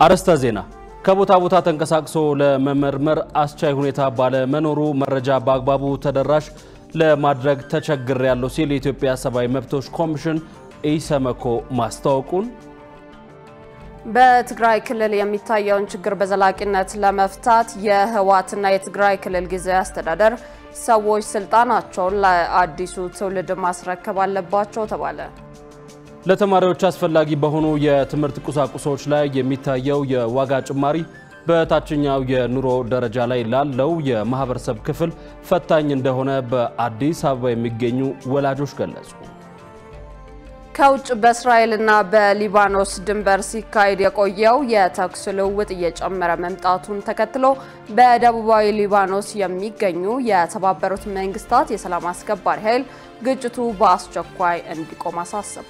አርዕስተ ዜና። ከቦታ ቦታ ተንቀሳቅሶ ለመመርመር አስቻይ ሁኔታ ባለመኖሩ መረጃ በአግባቡ ተደራሽ ለማድረግ ተቸግር ያለው ሲል የኢትዮጵያ ሰብአዊ መብቶች ኮሚሽን ኢሰመኮ ማስታወቁን በትግራይ ክልል የሚታየውን ችግር በዘላቂነት ለመፍታት የህወሓትና የትግራይ ክልል ጊዜያዊ አስተዳደር ሰዎች ስልጣናቸውን ለአዲሱ ትውልድ ማስረከብ አለባቸው ተባለ። ለተማሪዎች አስፈላጊ በሆኑ የትምህርት ቁሳቁሶች ላይ የሚታየው የዋጋ ጭማሪ በታችኛው የኑሮ ደረጃ ላይ ላለው የማህበረሰብ ክፍል ፈታኝ እንደሆነ በአዲስ አበባ የሚገኙ ወላጆች ገለጹ። ከውጭ በእስራኤልና በሊባኖስ ድንበር ሲካሄድ የቆየው የተኩስ ልውውጥ እየጨመረ መምጣቱን ተከትሎ በደቡባዊ ሊባኖስ የሚገኙ የተባበሩት መንግስታት የሰላም አስከባሪ ኃይል ግጭቱ በአስቸኳይ እንዲቆም አሳሰቡ።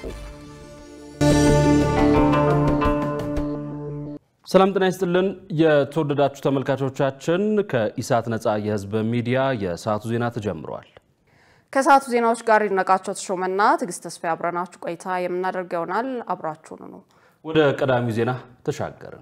ሰላም ጤና ይስጥልን። የተወደዳችሁ ተመልካቾቻችን ከኢሳት ነፃ የህዝብ ሚዲያ የሰዓቱ ዜና ተጀምሯል። ከሰዓቱ ዜናዎች ጋር ይድነቃቸው ተሾመና ትዕግስት ተስፋ አብረናችሁ ቆይታ የምናደርግ ይሆናል። አብራችሁን ነው። ወደ ቀዳሚው ዜና ተሻገርን።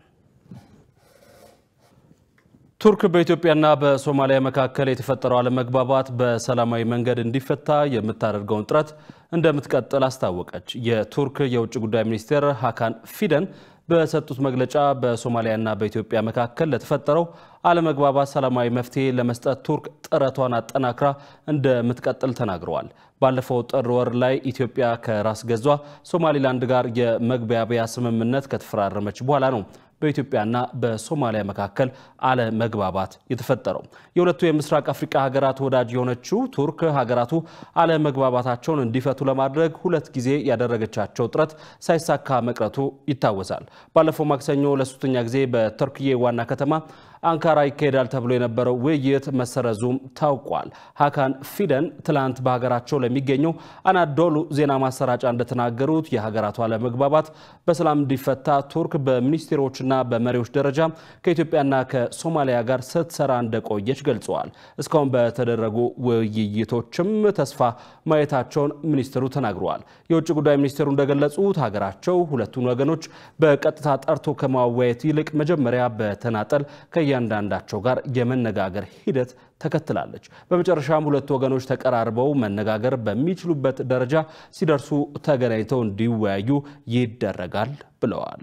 ቱርክ በኢትዮጵያና በሶማሊያ መካከል የተፈጠረው አለመግባባት በሰላማዊ መንገድ እንዲፈታ የምታደርገውን ጥረት እንደምትቀጥል አስታወቀች። የቱርክ የውጭ ጉዳይ ሚኒስቴር ሀካን ፊደን በሰጡት መግለጫ በሶማሊያና በኢትዮጵያ መካከል ለተፈጠረው አለመግባባት ሰላማዊ መፍትሄ ለመስጠት ቱርክ ጥረቷን አጠናክራ እንደምትቀጥል ተናግረዋል። ባለፈው ጥር ወር ላይ ኢትዮጵያ ከራስ ገዟ ሶማሊላንድ ጋር የመግባቢያ ስምምነት ከተፈራረመች በኋላ ነው በኢትዮጵያና በሶማሊያ መካከል አለመግባባት የተፈጠረው። የሁለቱ የምስራቅ አፍሪካ ሀገራት ወዳጅ የሆነችው ቱርክ ሀገራቱ አለመግባባታቸውን እንዲፈቱ ለማድረግ ሁለት ጊዜ ያደረገቻቸው ጥረት ሳይሳካ መቅረቱ ይታወሳል። ባለፈው ማክሰኞ ለሶስተኛ ጊዜ በቱርክዬ ዋና ከተማ አንካራ ይካሄዳል ተብሎ የነበረው ውይይት መሰረዙም ታውቋል። ሀካን ፊደን ትላንት በሀገራቸው ለሚገኘው አናዶሉ ዜና ማሰራጫ እንደተናገሩት የሀገራቱ አለመግባባት በሰላም እንዲፈታ ቱርክ በሚኒስቴሮችና በመሪዎች ደረጃ ከኢትዮጵያና ከሶማሊያ ጋር ስትሰራ እንደቆየች ገልጸዋል። እስካሁን በተደረጉ ውይይቶችም ተስፋ ማየታቸውን ሚኒስትሩ ተናግረዋል። የውጭ ጉዳይ ሚኒስቴሩ እንደገለጹት ሀገራቸው ሁለቱን ወገኖች በቀጥታ ጠርቶ ከማወያየት ይልቅ መጀመሪያ በተናጠል ከእያንዳንዳቸው ጋር የመነጋገር ሂደት ተከትላለች። በመጨረሻም ሁለቱ ወገኖች ተቀራርበው መነጋገር በሚችሉበት ደረጃ ሲደርሱ ተገናኝተው እንዲወያዩ ይደረጋል ብለዋል።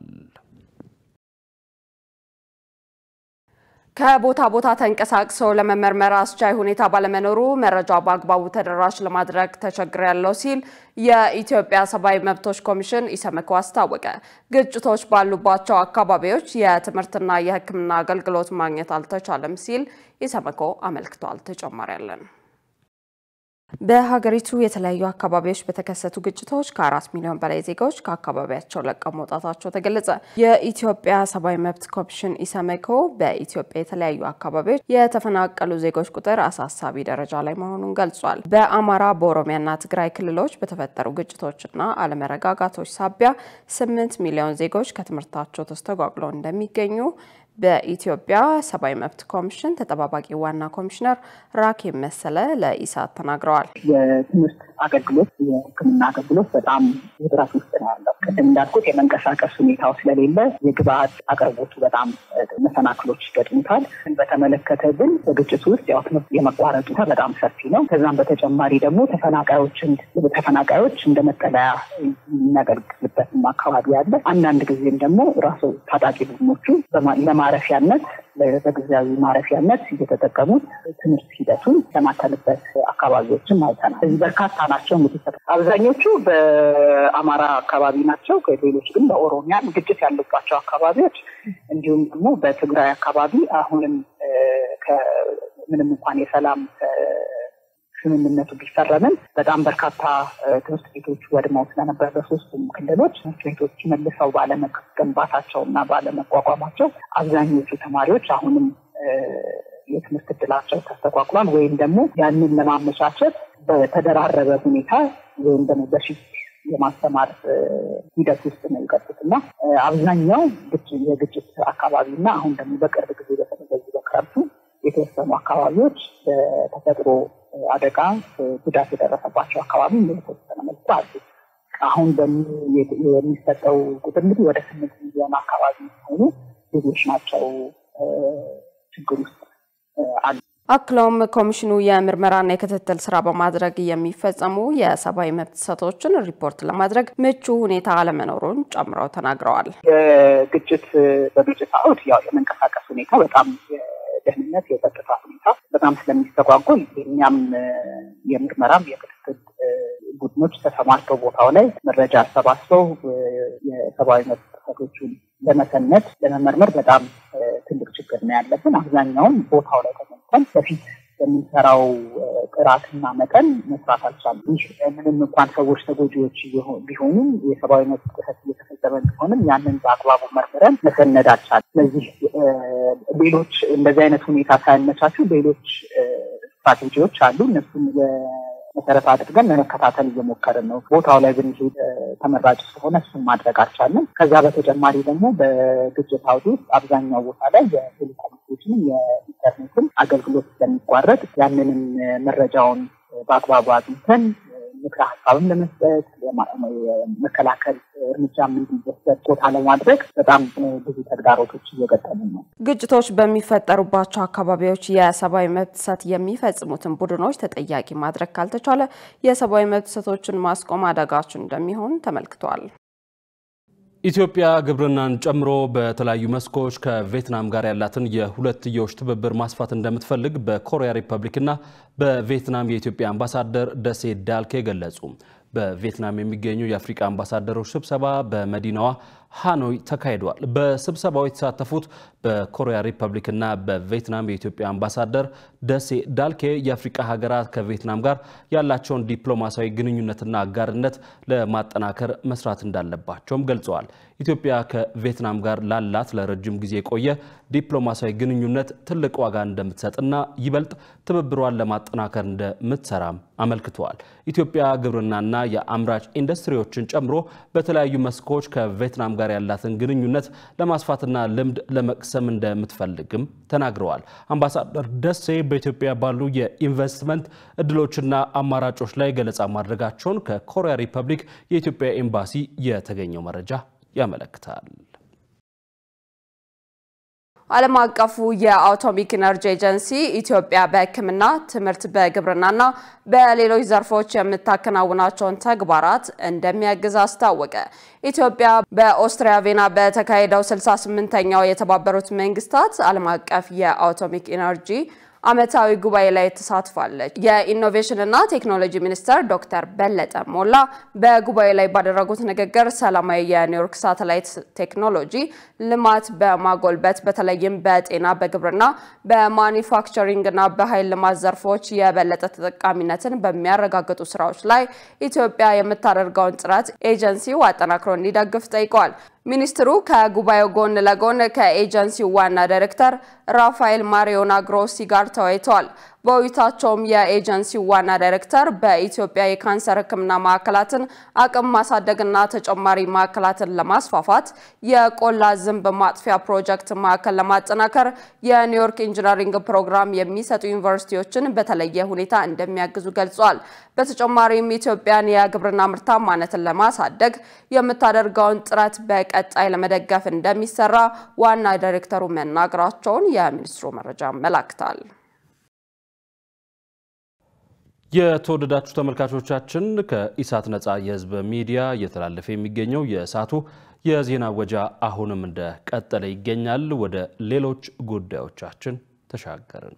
ከቦታ ቦታ ተንቀሳቅሰው ለመመርመር አስቻይ ሁኔታ ባለመኖሩ መረጃ በአግባቡ ተደራሽ ለማድረግ ተቸግሬያለሁ ሲል የኢትዮጵያ ሰብአዊ መብቶች ኮሚሽን ኢሰመኮ አስታወቀ። ግጭቶች ባሉባቸው አካባቢዎች የትምህርትና የሕክምና አገልግሎት ማግኘት አልተቻለም ሲል ኢሰመኮ አመልክቷል። ተጨማሪ ያለን በሀገሪቱ የተለያዩ አካባቢዎች በተከሰቱ ግጭቶች ከአራት ሚሊዮን በላይ ዜጋዎች ከአካባቢያቸው ለቀው መውጣታቸው ተገለጸ። የኢትዮጵያ ሰብአዊ መብት ኮሚሽን ኢሰመኮ በኢትዮጵያ የተለያዩ አካባቢዎች የተፈናቀሉ ዜጎች ቁጥር አሳሳቢ ደረጃ ላይ መሆኑን ገልጿል። በአማራ በኦሮሚያና ትግራይ ክልሎች በተፈጠሩ ግጭቶችና አለመረጋጋቶች ሳቢያ ስምንት ሚሊዮን ዜጎች ከትምህርታቸው ተስተጓጉለው እንደሚገኙ በኢትዮጵያ ሰብአዊ መብት ኮሚሽን ተጠባባቂ ዋና ኮሚሽነር ራኬብ መሰለ ለኢሳት ተናግረዋል። የትምህርት አገልግሎት፣ የሕክምና አገልግሎት በጣም ውጥረት ውስጥ ነው ያለው። ቅድም እንዳልኩት የመንቀሳቀስ ሁኔታው ስለሌለ የግብአት አቅርቦቱ በጣም መሰናክሎች ይገጥሙታል። በተመለከተ ግን በግጭቱ ውስጥ ያው ትምህርት የመቋረጡ በጣም ሰፊ ነው። ከዛም በተጨማሪ ደግሞ ተፈናቃዮችን ተፈናቃዮች እንደ መጠለያ የሚያገለግልበትም አካባቢ አለ። አንዳንድ ጊዜም ደግሞ ራሱ ታጣቂ ቡድኖቹ ለማረፊያነት በጊዜያዊ ማረፊያነት እየተጠቀሙት ትምህርት ሂደቱን ለማተልበት አካባቢዎችም አይተናል። እዚህ በርካታ ናቸው። እንግዲህ አብዛኞቹ በአማራ አካባቢ ናቸው። ሌሎች ግን በኦሮሚያ ግጭት ያለባቸው አካባቢዎች እንዲሁም ደግሞ በትግራይ አካባቢ አሁንም ምንም እንኳን የሰላም ስምምነቱ ቢፈረምም በጣም በርካታ ትምህርት ቤቶች ወድመው ስለነበር በሶስቱም ክልሎች ትምህርት ቤቶች መልሰው ባለመገንባታቸው እና ባለመቋቋማቸው አብዛኞቹ ተማሪዎች አሁንም የትምህርት እድላቸው ተስተጓጉሏል። ወይም ደግሞ ያንን ለማመቻቸት በተደራረበ ሁኔታ ወይም ደግሞ በሽፍት የማስተማር ሂደት ውስጥ ነው የገቡት እና አብዛኛው የግጭት አካባቢ እና አሁን ደግሞ በቅርብ ጊዜ በተለይ በክረምቱ የተወሰኑ አካባቢዎች በተፈጥሮ አደጋ ጉዳት የደረሰባቸው አካባቢ የተወሰነ መልኩ አሉ። አሁን የሚሰጠው ቁጥር እንግዲህ ወደ ስምንት ሚሊዮን አካባቢ ሲሆኑ ብዙዎች ናቸው ችግር ውስጥ አሉ። አክለውም ኮሚሽኑ የምርመራና የክትትል ስራ በማድረግ የሚፈጸሙ የሰብአዊ መብት ጥሰቶችን ሪፖርት ለማድረግ ምቹ ሁኔታ አለመኖሩን ጨምረው ተናግረዋል። ግጭት በግጭት አውድ ያው የመንቀሳቀስ ሁኔታ በጣም የደህንነት የጸጥታ ሁኔታ በጣም ስለሚስተጓጎል የእኛም የምርመራም የክትትል ቡድኖች ተሰማርተው ቦታው ላይ መረጃ አሰባስበው የሰብአዊ መብት ጥሰቶችን ለመሰነድ ለመመርመር በጣም ትልቅ ችግር ነው ያለብን። አብዛኛውን ቦታው ላይ ተገኝተን በፊት የምንሰራው ጥራትና መጠን መስራት አልቻለም። ይህ ምንም እንኳን ሰዎች ተጎጂዎች ቢሆኑም የሰብአዊ መብት ጥሰት እየተፈጸመ ቢሆንም ያንን በአግባቡ መርምረን መሰነድ አልቻለም። ስለዚህ ሌሎች እንደዚህ አይነት ሁኔታ ሳያመቻቹ ሌሎች ስትራቴጂዎች አሉ። እነሱን መሰረት አድርገን ለመከታተል እየሞከርን ነው። ቦታው ላይ ብንሄድ ተመራጭ ስለሆነ እሱን ማድረግ አልቻለም። ከዛ በተጨማሪ ደግሞ በግጭት አውድ ውስጥ አብዛኛው ቦታ ላይ የቴሌኮሙኒኬሽንም የኢንተርኔትም አገልግሎት ስለሚቋረጥ ያንንም መረጃውን በአግባቡ አግኝተን ምክረ ሀሳብም ለመስጠት መከላከል እርምጃም እንዲወሰድ ቦታ ለማድረግ በጣም ብዙ ተግዳሮቶች እየገጠሙ ነው። ግጭቶች በሚፈጠሩባቸው አካባቢዎች የሰብአዊ መብት ጥሰት የሚፈጽሙትን ቡድኖች ተጠያቂ ማድረግ ካልተቻለ የሰብአዊ መብት ጥሰቶችን ማስቆም አዳጋች እንደሚሆን ተመልክቷል። ኢትዮጵያ ግብርናን ጨምሮ በተለያዩ መስኮች ከቪየትናም ጋር ያላትን የሁለትዮሽ ትብብር ማስፋት እንደምትፈልግ በኮሪያ ሪፐብሊክና በቪየትናም የኢትዮጵያ አምባሳደር ደሴ ዳልኬ ገለጹ። በቪየትናም የሚገኙ የአፍሪካ አምባሳደሮች ስብሰባ በመዲናዋ ሃኖይ ተካሂዷል። በስብሰባው የተሳተፉት በኮሪያ ሪፐብሊክና በቪየትናም የኢትዮጵያ አምባሳደር ደሴ ዳልኬ የአፍሪካ ሀገራት ከቪየትናም ጋር ያላቸውን ዲፕሎማሲያዊ ግንኙነትና አጋርነት ለማጠናከር መስራት እንዳለባቸውም ገልጸዋል። ኢትዮጵያ ከቪየትናም ጋር ላላት ለረጅም ጊዜ የቆየ ዲፕሎማሲያዊ ግንኙነት ትልቅ ዋጋ እንደምትሰጥና ይበልጥ ትብብሯን ለማጠናከር እንደምትሰራም አመልክተዋል። ኢትዮጵያ ግብርናና የአምራች ኢንዱስትሪዎችን ጨምሮ በተለያዩ መስኮች ከቪየትናም ጋር ያላትን ግንኙነት ለማስፋትና ልምድ ለመቅሰም እንደምትፈልግም ተናግረዋል። አምባሳደር ደሴ በኢትዮጵያ ባሉ የኢንቨስትመንት እድሎችና አማራጮች ላይ ገለጻ ማድረጋቸውን ከኮሪያ ሪፐብሊክ የኢትዮጵያ ኤምባሲ የተገኘው መረጃ ያመለክታል። ዓለም አቀፉ የአቶሚክ ኢነርጂ ኤጀንሲ ኢትዮጵያ በሕክምና፣ ትምህርት፣ በግብርናና በሌሎች ዘርፎች የምታከናውናቸውን ተግባራት እንደሚያግዝ አስታወቀ። ኢትዮጵያ በኦስትሪያ ቬና በተካሄደው 68ኛው የተባበሩት መንግስታት ዓለም አቀፍ የአቶሚክ ኢነርጂ ዓመታዊ ጉባኤ ላይ ተሳትፋለች። የኢኖቬሽንና ቴክኖሎጂ ሚኒስተር ዶክተር በለጠ ሞላ በጉባኤ ላይ ባደረጉት ንግግር ሰላማዊ የኒውዮርክ ሳተላይት ቴክኖሎጂ ልማት በማጎልበት በተለይም በጤና፣ በግብርና፣ በማኒፋክቸሪንግና በኃይል ልማት ዘርፎች የበለጠ ተጠቃሚነትን በሚያረጋግጡ ስራዎች ላይ ኢትዮጵያ የምታደርገውን ጥረት ኤጀንሲው አጠናክሮ እንዲደግፍ ጠይቀዋል። ሚኒስትሩ ከጉባኤው ጎን ለጎን ከኤጀንሲው ዋና ዳይሬክተር ራፋኤል ማሪዮና ግሮሲ ጋር ተወያይተዋል። በውይይታቸውም የኤጀንሲው ዋና ዳይሬክተር በኢትዮጵያ የካንሰር ሕክምና ማዕከላትን አቅም ማሳደግና ተጨማሪ ማዕከላትን ለማስፋፋት የቆላ ዝንብ ማጥፊያ ፕሮጀክት ማዕከል ለማጠናከር የኒውዮርክ ኢንጂነሪንግ ፕሮግራም የሚሰጡ ዩኒቨርሲቲዎችን በተለየ ሁኔታ እንደሚያግዙ ገልጿል። በተጨማሪም ኢትዮጵያን የግብርና ምርታማነትን ለማሳደግ የምታደርገውን ጥረት በቀጣይ ለመደገፍ እንደሚሰራ ዋና ዳይሬክተሩ መናገራቸውን የሚኒስትሩ መረጃ ያመላክታል። የተወደዳችሁ ተመልካቾቻችን ከኢሳት ነፃ የህዝብ ሚዲያ እየተላለፈ የሚገኘው የሰዓቱ የዜና ወጃ አሁንም እንደቀጠለ ይገኛል። ወደ ሌሎች ጉዳዮቻችን ተሻገርን።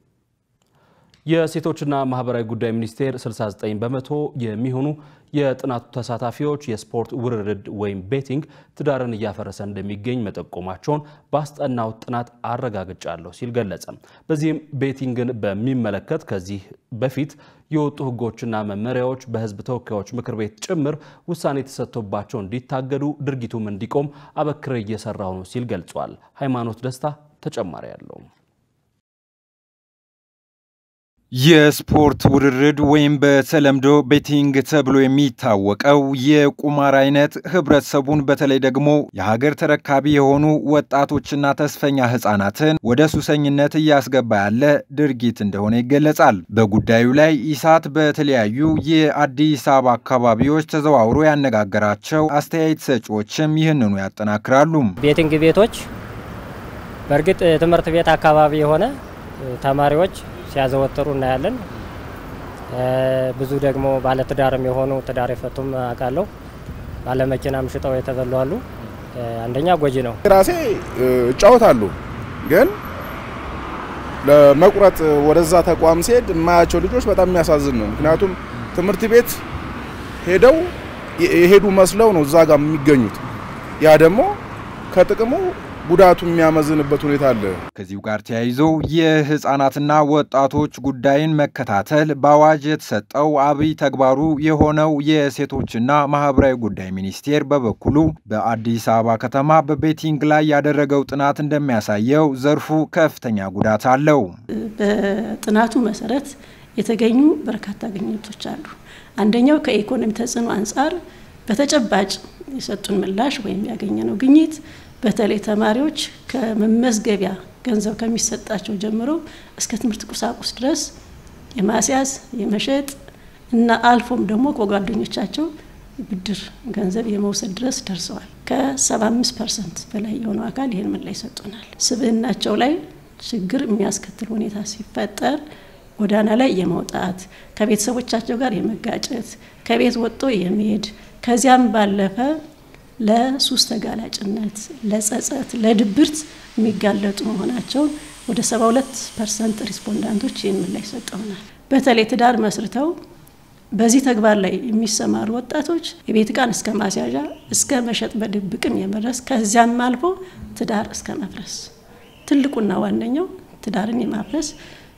የሴቶችና ማህበራዊ ጉዳይ ሚኒስቴር 69 በመቶ የሚሆኑ የጥናቱ ተሳታፊዎች የስፖርት ውርርድ ወይም ቤቲንግ ትዳርን እያፈረሰ እንደሚገኝ መጠቆማቸውን ባስጠናው ጥናት አረጋግጫለሁ ሲል ገለጸ። በዚህም ቤቲንግን በሚመለከት ከዚህ በፊት የወጡ ህጎችና መመሪያዎች በህዝብ ተወካዮች ምክር ቤት ጭምር ውሳኔ ተሰጥቶባቸው እንዲታገዱ ድርጊቱም እንዲቆም አበክሬ እየሰራሁ ነው ሲል ገልጿል። ሃይማኖት ደስታ ተጨማሪ ያለው የስፖርት ውርርድ ወይም በተለምዶ ቤቲንግ ተብሎ የሚታወቀው የቁማር አይነት ህብረተሰቡን በተለይ ደግሞ የሀገር ተረካቢ የሆኑ ወጣቶችና ተስፈኛ ህጻናትን ወደ ሱሰኝነት እያስገባ ያለ ድርጊት እንደሆነ ይገለጻል። በጉዳዩ ላይ ኢሳት በተለያዩ የአዲስ አበባ አካባቢዎች ተዘዋውሮ ያነጋገራቸው አስተያየት ሰጪዎችም ይህንኑ ያጠናክራሉ። ቤቲንግ ቤቶች በእርግጥ ትምህርት ቤት አካባቢ የሆነ ተማሪዎች ሲያዘወትሩ እናያለን። ብዙ ደግሞ ባለትዳርም የሆኑ ትዳር የፈቱም አውቃለሁ። ባለመኪናም ሽጠው የተበሉ አሉ። አንደኛ ጎጂ ነው። ራሴ እጫወታለሁ ግን ለመቁረጥ ወደዛ ተቋም ሲሄድ የማያቸው ልጆች በጣም የሚያሳዝን ነው። ምክንያቱም ትምህርት ቤት ሄደው የሄዱ መስለው ነው እዛ ጋር የሚገኙት። ያ ደግሞ ከጥቅሙ ጉዳቱ የሚያመዝንበት ሁኔታ አለ። ከዚሁ ጋር ተያይዞ የህፃናትና ወጣቶች ጉዳይን መከታተል በአዋጅ የተሰጠው አብይ ተግባሩ የሆነው የሴቶችና ማህበራዊ ጉዳይ ሚኒስቴር በበኩሉ በአዲስ አበባ ከተማ በቤቲንግ ላይ ያደረገው ጥናት እንደሚያሳየው ዘርፉ ከፍተኛ ጉዳት አለው። በጥናቱ መሰረት የተገኙ በርካታ ግኝቶች አሉ። አንደኛው ከኢኮኖሚ ተጽዕኖ አንጻር በተጨባጭ የሰጡን ምላሽ ወይም ያገኘነው ግኝት በተለይ ተማሪዎች ከመመዝገቢያ ገንዘብ ከሚሰጣቸው ጀምሮ እስከ ትምህርት ቁሳቁስ ድረስ የማስያዝ የመሸጥ እና አልፎም ደግሞ ከጓደኞቻቸው ብድር ገንዘብ የመውሰድ ድረስ ደርሰዋል። ከ75 ፐርሰንት በላይ የሆነው አካል ይህን ምላሽ ሰጡናል። ስብዕናቸው ላይ ችግር የሚያስከትል ሁኔታ ሲፈጠር ጎዳና ላይ የመውጣት ከቤተሰቦቻቸው ጋር የመጋጨት ከቤት ወጥቶ የመሄድ ከዚያም ባለፈ ለሱስ ተጋላጭነት፣ ለጸጸት፣ ለድብርት የሚጋለጡ መሆናቸውን ወደ 72 ፐርሰንት ሪስፖንዳንቶች ይህን ምላሽ ሰጠውናል። በተለይ ትዳር መስርተው በዚህ ተግባር ላይ የሚሰማሩ ወጣቶች የቤት ዕቃን እስከ ማስያዣ እስከ መሸጥ በድብቅም የመድረስ ከዚያም አልፎ ትዳር እስከ መፍረስ ትልቁና ዋነኛው ትዳርን የማፍረስ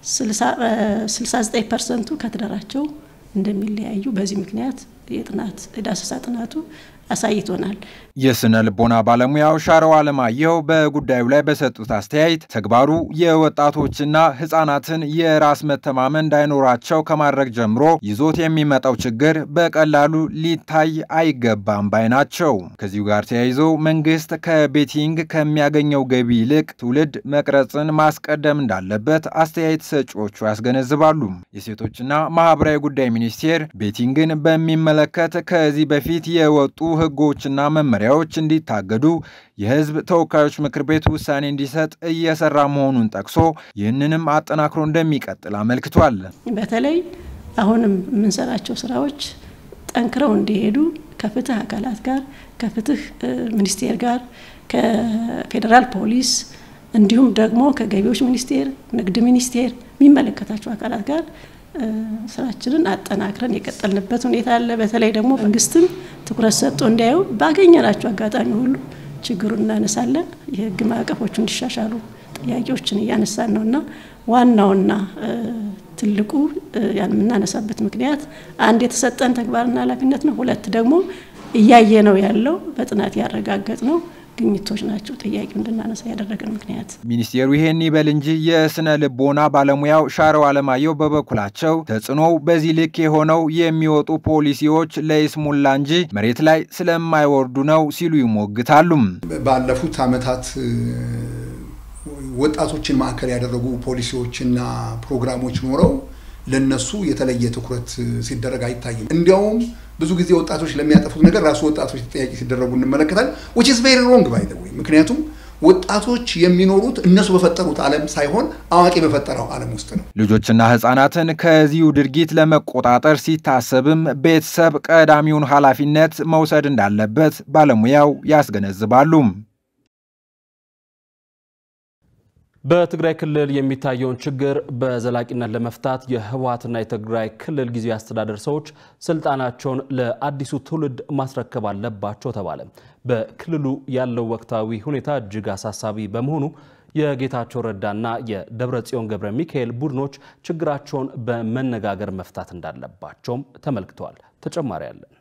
69 ፐርሰንቱ ከትዳራቸው እንደሚለያዩ በዚህ ምክንያት የጥናት የዳሰሳ ጥናቱ አሳይቶናል። የስነ ልቦና ባለሙያው ሻረው አለማየሁ በጉዳዩ ላይ በሰጡት አስተያየት ተግባሩ የወጣቶችና ሕፃናትን የራስ መተማመን እንዳይኖራቸው ከማድረግ ጀምሮ ይዞት የሚመጣው ችግር በቀላሉ ሊታይ አይገባም ባይ ናቸው። ከዚሁ ጋር ተያይዞ መንግስት ከቤቲንግ ከሚያገኘው ገቢ ይልቅ ትውልድ መቅረጽን ማስቀደም እንዳለበት አስተያየት ሰጪዎቹ ያስገነዝባሉ። የሴቶችና ማህበራዊ ጉዳይ ሚኒስቴር ቤቲንግን በሚመለከት ከዚህ በፊት የወጡ ህጎችና መመሪያዎች እንዲታገዱ የህዝብ ተወካዮች ምክር ቤት ውሳኔ እንዲሰጥ እየሰራ መሆኑን ጠቅሶ ይህንንም አጠናክሮ እንደሚቀጥል አመልክቷል። በተለይ አሁንም የምንሰራቸው ስራዎች ጠንክረው እንዲሄዱ ከፍትህ አካላት ጋር ከፍትህ ሚኒስቴር ጋር ከፌዴራል ፖሊስ እንዲሁም ደግሞ ከገቢዎች ሚኒስቴር፣ ንግድ ሚኒስቴር የሚመለከታቸው አካላት ጋር ስራችንን አጠናክረን የቀጠልንበት ሁኔታ አለ። በተለይ ደግሞ መንግስትም ትኩረት ሰጥቶ እንዲያዩ ባገኘናቸው አጋጣሚ ሁሉ ችግሩን እናነሳለን። የህግ ማዕቀፎቹ እንዲሻሻሉ ጥያቄዎችን እያነሳን ነው እና ዋናውና ትልቁ ያን የምናነሳበት ምክንያት አንድ የተሰጠን ተግባርና ኃላፊነት ነው። ሁለት ደግሞ እያየ ነው ያለው በጥናት ያረጋገጥ ነው ግኝቶች ናቸው ጥያቄው እንድናነሳ ያደረገን ምክንያት። ሚኒስቴሩ ይሄን ይበል እንጂ የስነ ልቦና ባለሙያው ሻረው አለማየሁ በበኩላቸው ተጽዕኖው በዚህ ልክ የሆነው የሚወጡ ፖሊሲዎች ለይስሙላ እንጂ መሬት ላይ ስለማይወርዱ ነው ሲሉ ይሞግታሉ። ባለፉት ዓመታት ወጣቶችን ማዕከል ያደረጉ ፖሊሲዎችና ፕሮግራሞች ኖረው ለነሱ የተለየ ትኩረት ሲደረግ አይታይም። እንዲያውም ብዙ ጊዜ ወጣቶች ለሚያጠፉት ነገር ራሱ ወጣቶች ተጠያቂ ሲደረጉ እንመለከታለን። ዊች ኢዝ ቬሪ ሮንግ ባይ ዘ ዌይ። ምክንያቱም ወጣቶች የሚኖሩት እነሱ በፈጠሩት ዓለም ሳይሆን አዋቂ በፈጠረው ዓለም ውስጥ ነው። ልጆችና ሕፃናትን ከዚሁ ድርጊት ለመቆጣጠር ሲታሰብም ቤተሰብ ቀዳሚውን ኃላፊነት መውሰድ እንዳለበት ባለሙያው ያስገነዝባሉ። በትግራይ ክልል የሚታየውን ችግር በዘላቂነት ለመፍታት የህወሓትና የትግራይ ክልል ጊዜያዊ አስተዳደር ሰዎች ስልጣናቸውን ለአዲሱ ትውልድ ማስረከብ አለባቸው ተባለ። በክልሉ ያለው ወቅታዊ ሁኔታ እጅግ አሳሳቢ በመሆኑ የጌታቸው ረዳና የደብረ ጽዮን ገብረ ሚካኤል ቡድኖች ችግራቸውን በመነጋገር መፍታት እንዳለባቸውም ተመልክተዋል። ተጨማሪ አለን።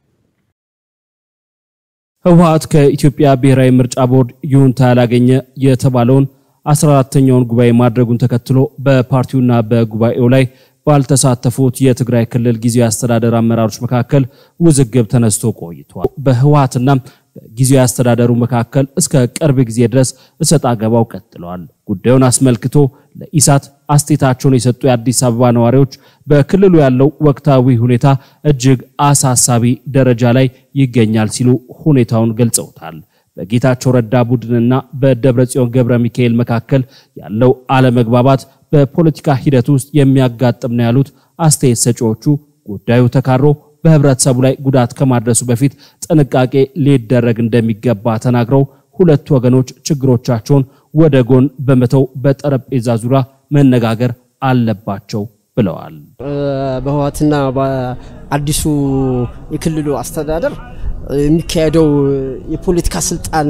ህወሓት ከኢትዮጵያ ብሔራዊ ምርጫ ቦርድ ይሁንታ ያላገኘ የተባለውን 14ተኛውን ጉባኤ ማድረጉን ተከትሎ በፓርቲውና በጉባኤው ላይ ባልተሳተፉት የትግራይ ክልል ጊዜያዊ አስተዳደር አመራሮች መካከል ውዝግብ ተነስቶ ቆይቷል። በህወሓትና በጊዜያዊ አስተዳደሩ መካከል እስከ ቅርብ ጊዜ ድረስ እሰጥ አገባው ቀጥለዋል። ጉዳዩን አስመልክቶ ለኢሳት አስተያየታቸውን የሰጡ የአዲስ አበባ ነዋሪዎች በክልሉ ያለው ወቅታዊ ሁኔታ እጅግ አሳሳቢ ደረጃ ላይ ይገኛል ሲሉ ሁኔታውን ገልጸውታል። በጌታቸው ረዳ ቡድንና በደብረጽዮን ገብረ ሚካኤል መካከል ያለው አለመግባባት በፖለቲካ ሂደት ውስጥ የሚያጋጥም ነው ያሉት አስተያየት ሰጪዎቹ ጉዳዩ ተካሮ በህብረተሰቡ ላይ ጉዳት ከማድረሱ በፊት ጥንቃቄ ሊደረግ እንደሚገባ ተናግረው ሁለቱ ወገኖች ችግሮቻቸውን ወደ ጎን በመተው በጠረጴዛ ዙሪያ መነጋገር አለባቸው ብለዋል። በህወሓትና በአዲሱ የክልሉ አስተዳደር የሚካሄደው የፖለቲካ ስልጣን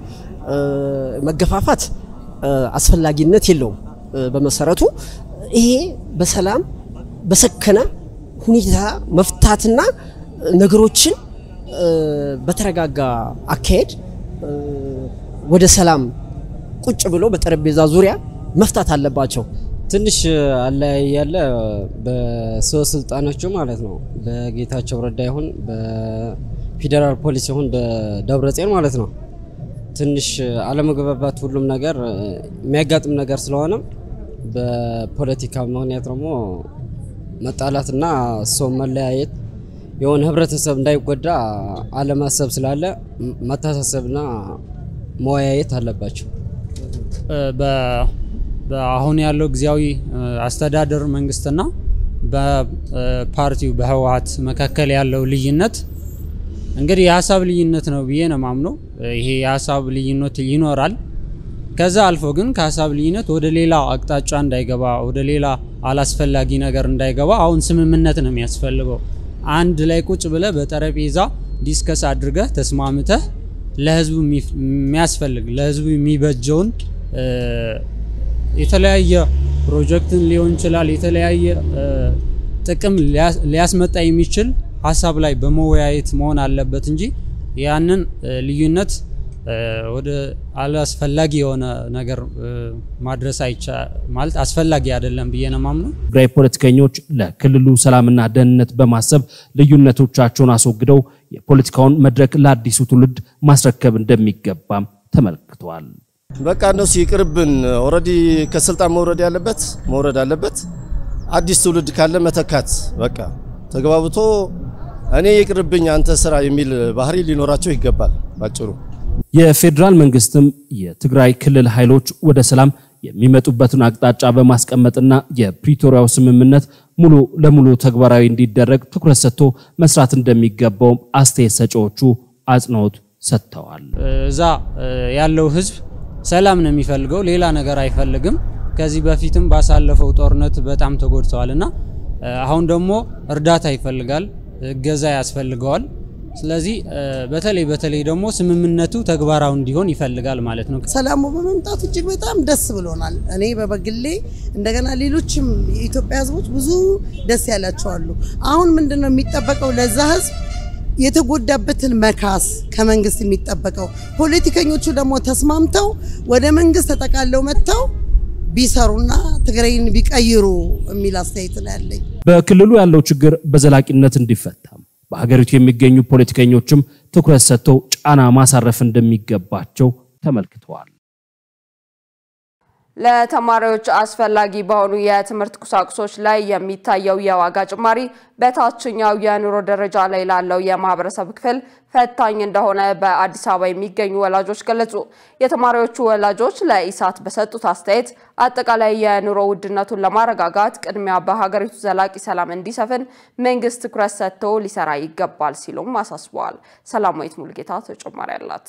መገፋፋት አስፈላጊነት የለውም። በመሰረቱ ይሄ በሰላም በሰከነ ሁኔታ መፍታትና ነገሮችን በተረጋጋ አካሄድ ወደ ሰላም ቁጭ ብሎ በጠረጴዛ ዙሪያ መፍታት አለባቸው። ትንሽ አለያይ ያለ በሰው ስልጣኖቹ ማለት ነው። በጌታቸው ረዳ ይሁን በፌዴራል ፖሊስ ይሁን በደብረጽዮን ማለት ነው። ትንሽ አለመግባባት ሁሉም ነገር የሚያጋጥም ነገር ስለሆነ በፖለቲካ ምክንያት ደግሞ መጣላትና ሰው መለያየት የሆነ ህብረተሰብ እንዳይጎዳ አለማሰብ ስላለ መታሳሰብና መወያየት አለባቸው። አሁን ያለው ጊዜያዊ አስተዳደር መንግስትና በፓርቲው በህወሓት መካከል ያለው ልዩነት እንግዲህ የሀሳብ ልዩነት ነው ብዬ ነው ማምነው። ይሄ የሀሳብ ልዩነት ይኖራል። ከዛ አልፎ ግን ከሀሳብ ልዩነት ወደ ሌላ አቅጣጫ እንዳይገባ ወደ ሌላ አላስፈላጊ ነገር እንዳይገባ አሁን ስምምነት ነው የሚያስፈልገው። አንድ ላይ ቁጭ ብለህ በጠረጴዛ ዲስከስ አድርገህ ተስማምተህ ለህዝቡ የሚያስፈልግ ለህዝቡ የሚበጀውን የተለያየ ፕሮጀክትን ሊሆን ይችላል የተለያየ ጥቅም ሊያስመጣ የሚችል ሀሳብ ላይ በመወያየት መሆን አለበት እንጂ ያንን ልዩነት ወደ አላስፈላጊ የሆነ ነገር ማድረስ አይቻ ማለት አስፈላጊ አይደለም ብዬ ነው ማምነው። ትግራይ ፖለቲከኞች ለክልሉ ሰላምና ደህንነት በማሰብ ልዩነቶቻቸውን አስወግደው የፖለቲካውን መድረክ ለአዲሱ ትውልድ ማስረከብ እንደሚገባም ተመልክተዋል። በቃ እነሱ ይቅርብን። ኦልሬዲ ከስልጣን መውረድ ያለበት መውረድ አለበት። አዲስ ትውልድ ካለ መተካት በቃ ተግባብቶ እኔ ይቅርብኝ አንተ ስራ የሚል ባህሪ ሊኖራቸው ይገባል ባጭሩ። የፌዴራል መንግስትም የትግራይ ክልል ኃይሎች ወደ ሰላም የሚመጡበትን አቅጣጫ በማስቀመጥና የፕሪቶሪያው ስምምነት ሙሉ ለሙሉ ተግባራዊ እንዲደረግ ትኩረት ሰጥቶ መስራት እንደሚገባውም አስተያየት ሰጪዎቹ አጽንኦት ሰጥተዋል። እዛ ያለው ህዝብ ሰላም ነው የሚፈልገው፣ ሌላ ነገር አይፈልግም። ከዚህ በፊትም ባሳለፈው ጦርነት በጣም ተጎድተዋል እና አሁን ደግሞ እርዳታ ይፈልጋል፣ እገዛ ያስፈልገዋል። ስለዚህ በተለይ በተለይ ደግሞ ስምምነቱ ተግባራዊ እንዲሆን ይፈልጋል ማለት ነው። ሰላሙ በመምጣቱ እጅግ በጣም ደስ ብሎናል። እኔ በበግሌ እንደገና ሌሎችም የኢትዮጵያ ህዝቦች ብዙ ደስ ያላቸው አሉ። አሁን ምንድን ነው የሚጠበቀው ለዛ ህዝብ የተጎዳበትን መካስ ከመንግስት የሚጠበቀው ፖለቲከኞቹ ደግሞ ተስማምተው ወደ መንግስት ተጠቃለው መጥተው ቢሰሩና ትግራይን ቢቀይሩ የሚል አስተያየት ነው ያለኝ። በክልሉ ያለው ችግር በዘላቂነት እንዲፈታም በሀገሪቱ የሚገኙ ፖለቲከኞችም ትኩረት ሰጥተው ጫና ማሳረፍ እንደሚገባቸው ተመልክተዋል። ለተማሪዎች አስፈላጊ በሆኑ የትምህርት ቁሳቁሶች ላይ የሚታየው የዋጋ ጭማሪ በታችኛው የኑሮ ደረጃ ላይ ላለው የማህበረሰብ ክፍል ፈታኝ እንደሆነ በአዲስ አበባ የሚገኙ ወላጆች ገለጹ። የተማሪዎቹ ወላጆች ለኢሳት በሰጡት አስተያየት አጠቃላይ የኑሮ ውድነቱን ለማረጋጋት ቅድሚያ በሀገሪቱ ዘላቂ ሰላም እንዲሰፍን መንግስት ትኩረት ሰጥቶ ሊሰራ ይገባል ሲሉም አሳስበዋል። ሰላማዊት ሙልጌታ ተጨማሪ አላት።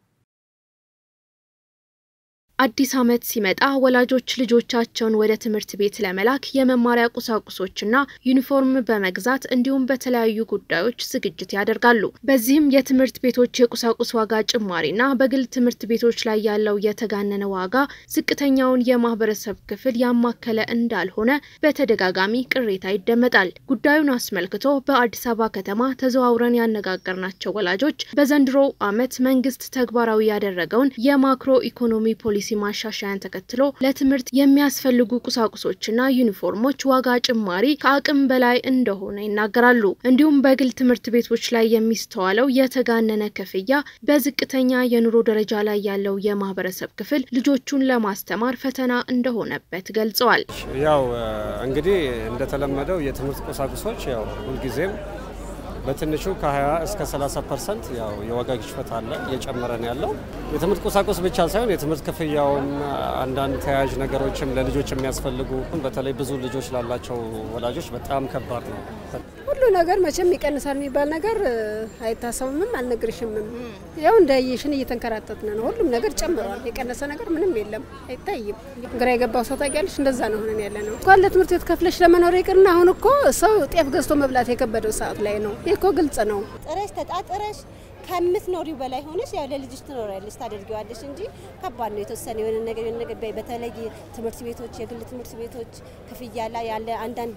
አዲስ ዓመት ሲመጣ ወላጆች ልጆቻቸውን ወደ ትምህርት ቤት ለመላክ የመማሪያ ቁሳቁሶችና ዩኒፎርም በመግዛት እንዲሁም በተለያዩ ጉዳዮች ዝግጅት ያደርጋሉ። በዚህም የትምህርት ቤቶች የቁሳቁስ ዋጋ ጭማሪና በግል ትምህርት ቤቶች ላይ ያለው የተጋነነ ዋጋ ዝቅተኛውን የማህበረሰብ ክፍል ያማከለ እንዳልሆነ በተደጋጋሚ ቅሬታ ይደመጣል። ጉዳዩን አስመልክቶ በአዲስ አበባ ከተማ ተዘዋውረን ያነጋገርናቸው ወላጆች በዘንድሮው ዓመት መንግስት ተግባራዊ ያደረገውን የማክሮ ኢኮኖሚ ፖሊሲ ማሻሻያን ተከትሎ ለትምህርት የሚያስፈልጉ ቁሳቁሶችና ዩኒፎርሞች ዋጋ ጭማሪ ከአቅም በላይ እንደሆነ ይናገራሉ። እንዲሁም በግል ትምህርት ቤቶች ላይ የሚስተዋለው የተጋነነ ክፍያ በዝቅተኛ የኑሮ ደረጃ ላይ ያለው የማህበረሰብ ክፍል ልጆቹን ለማስተማር ፈተና እንደሆነበት ገልጸዋል። ያው እንግዲህ እንደተለመደው የትምህርት ቁሳቁሶች ያው ሁልጊዜም በትንሹ ከ20 እስከ 30 ፐርሰንት ያው የዋጋ ግሽበት አለ፣ እየጨመረ ነው ያለው። የትምህርት ቁሳቁስ ብቻ ሳይሆን የትምህርት ክፍያውም አንዳንድ ተያያዥ ነገሮችም ለልጆች የሚያስፈልጉ በተለይ ብዙ ልጆች ላላቸው ወላጆች በጣም ከባድ ነው። ሁሉ ነገር መቼም ይቀንሳል የሚባል ነገር አይታሰብምም፣ አልነግርሽምም። ያው እንዳየሽን እየተንከራተትን ነው። ሁሉም ነገር ጨምሯል። የቀነሰ ነገር ምንም የለም፣ አይታይም። ግራ የገባው ሰው ታውቂያለሽ፣ እንደዛ ነው ሆነን ያለ ነው። እንኳን ለትምህርት ቤት ከፍለሽ ለመኖር ይቅርና አሁን እኮ ሰው ጤፍ ገዝቶ መብላት የከበደው ሰዓት ላይ ነው። ይህ እኮ ግልጽ ነው። ጥረሽ ተጣጥረሽ ከምትኖሪው በላይ ሆነሽ ያው ለልጅሽ ትኖሪያለሽ ታደርጊዋለሽ እንጂ ከባድ ነው። የተወሰነ የሆነ ነገር የሆነ ነገር በተለይ ትምህርት ቤቶች የግል ትምህርት ቤቶች ክፍያ ላይ ያለ አንዳንድ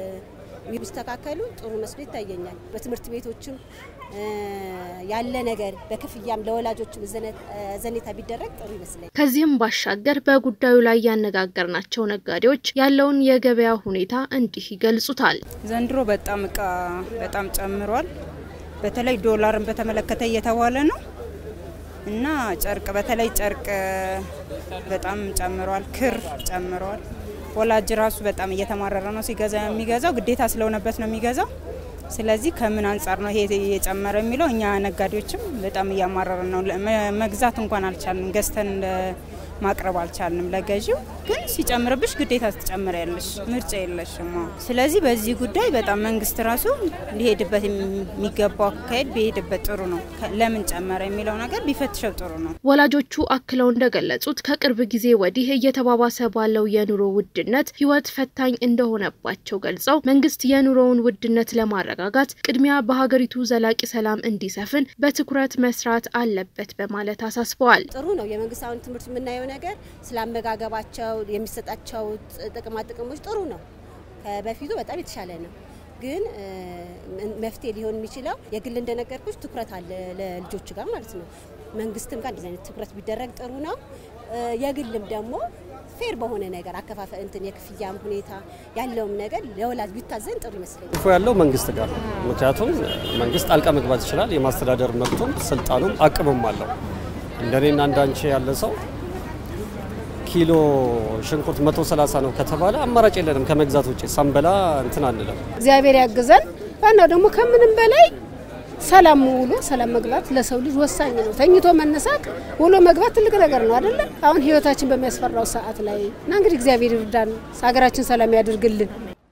ቢስተካከሉ ጥሩ መስሎ ይታየኛል። በትምህርት ቤቶችም ያለ ነገር በክፍያም ለወላጆችም ዘኔታ ቢደረግ ጥሩ ይመስለኛል። ከዚህም ባሻገር በጉዳዩ ላይ ያነጋገርናቸው ነጋዴዎች ያለውን የገበያ ሁኔታ እንዲህ ይገልጹታል። ዘንድሮ በጣም እቃ በጣም ጨምሯል። በተለይ ዶላርን በተመለከተ እየተባለ ነው እና ጨርቅ በተለይ ጨርቅ በጣም ጨምሯል። ክር ጨምሯል። ወላጅ ራሱ በጣም እየተማረረ ነው ሲገዛ የሚገዛው ግዴታ ስለሆነበት ነው የሚገዛው። ስለዚህ ከምን አንጻር ነው ይሄ እየጨመረ የሚለው እኛ ነጋዴዎችም በጣም እያማረረ ነው። መግዛት እንኳን አልቻልንም፣ ገዝተን ማቅረብ አልቻልንም ለገዢው። ግን ሲጨምርብሽ ግዴታ ትጨምሪያለሽ፣ ምርጫ የለሽም። ስለዚህ በዚህ ጉዳይ በጣም መንግስት ራሱ ሊሄድበት የሚገባው አካሄድ ቢሄድበት ጥሩ ነው። ለምን ጨመረ የሚለው ነገር ቢፈትሸው ጥሩ ነው። ወላጆቹ አክለው እንደገለጹት ከቅርብ ጊዜ ወዲህ እየተባባሰ ባለው የኑሮ ውድነት ህይወት ፈታኝ እንደሆነባቸው ገልጸው መንግስት የኑሮውን ውድነት ለማረጋጋት ቅድሚያ በሀገሪቱ ዘላቂ ሰላም እንዲሰፍን በትኩረት መስራት አለበት በማለት አሳስበዋል። ጥሩ ነው የመንግስት አሁን ትምህርት የምናየው ነገር ስለ አመጋገባቸው የሚሰጣቸው ጥቅማ ጥቅሞች ጥሩ ነው። በፊቱ በጣም የተሻለ ነው። ግን መፍትሄ ሊሆን የሚችለው የግል እንደነገርኩች ትኩረት አለ ለልጆች ጋር ማለት ነው። መንግስትም ጋር እንደዚህ አይነት ትኩረት ቢደረግ ጥሩ ነው። የግልም ደግሞ ፌር በሆነ ነገር አከፋፈል እንትን የክፍያም ሁኔታ ያለውም ነገር ለወላጅ ቢታዘን ጥሩ ይመስለኛል። ክፉ ያለው መንግስት ጋር ነው። ምክንያቱም መንግስት ጣልቃ መግባት ይችላል። የማስተዳደር መብቱም ስልጣኑም አቅምም አለው። እንደኔና እንዳንቺ ያለ ሰው ኪሎ ሽንኩርት 130 ነው ከተባለ አማራጭ የለንም ከመግዛት ውጭ ሳንበላ እንትን አንለም። እግዚአብሔር ያግዘን። ዋናው ደግሞ ከምንም በላይ ሰላም ውሎ ሰላም መግባት ለሰው ልጅ ወሳኝ ነው። ተኝቶ መነሳት ውሎ መግባት ትልቅ ነገር ነው አይደለም? አሁን ህይወታችን በሚያስፈራው ሰዓት ላይ እና እንግዲህ እግዚአብሔር ይርዳን፣ ሀገራችን ሰላም ያድርግልን።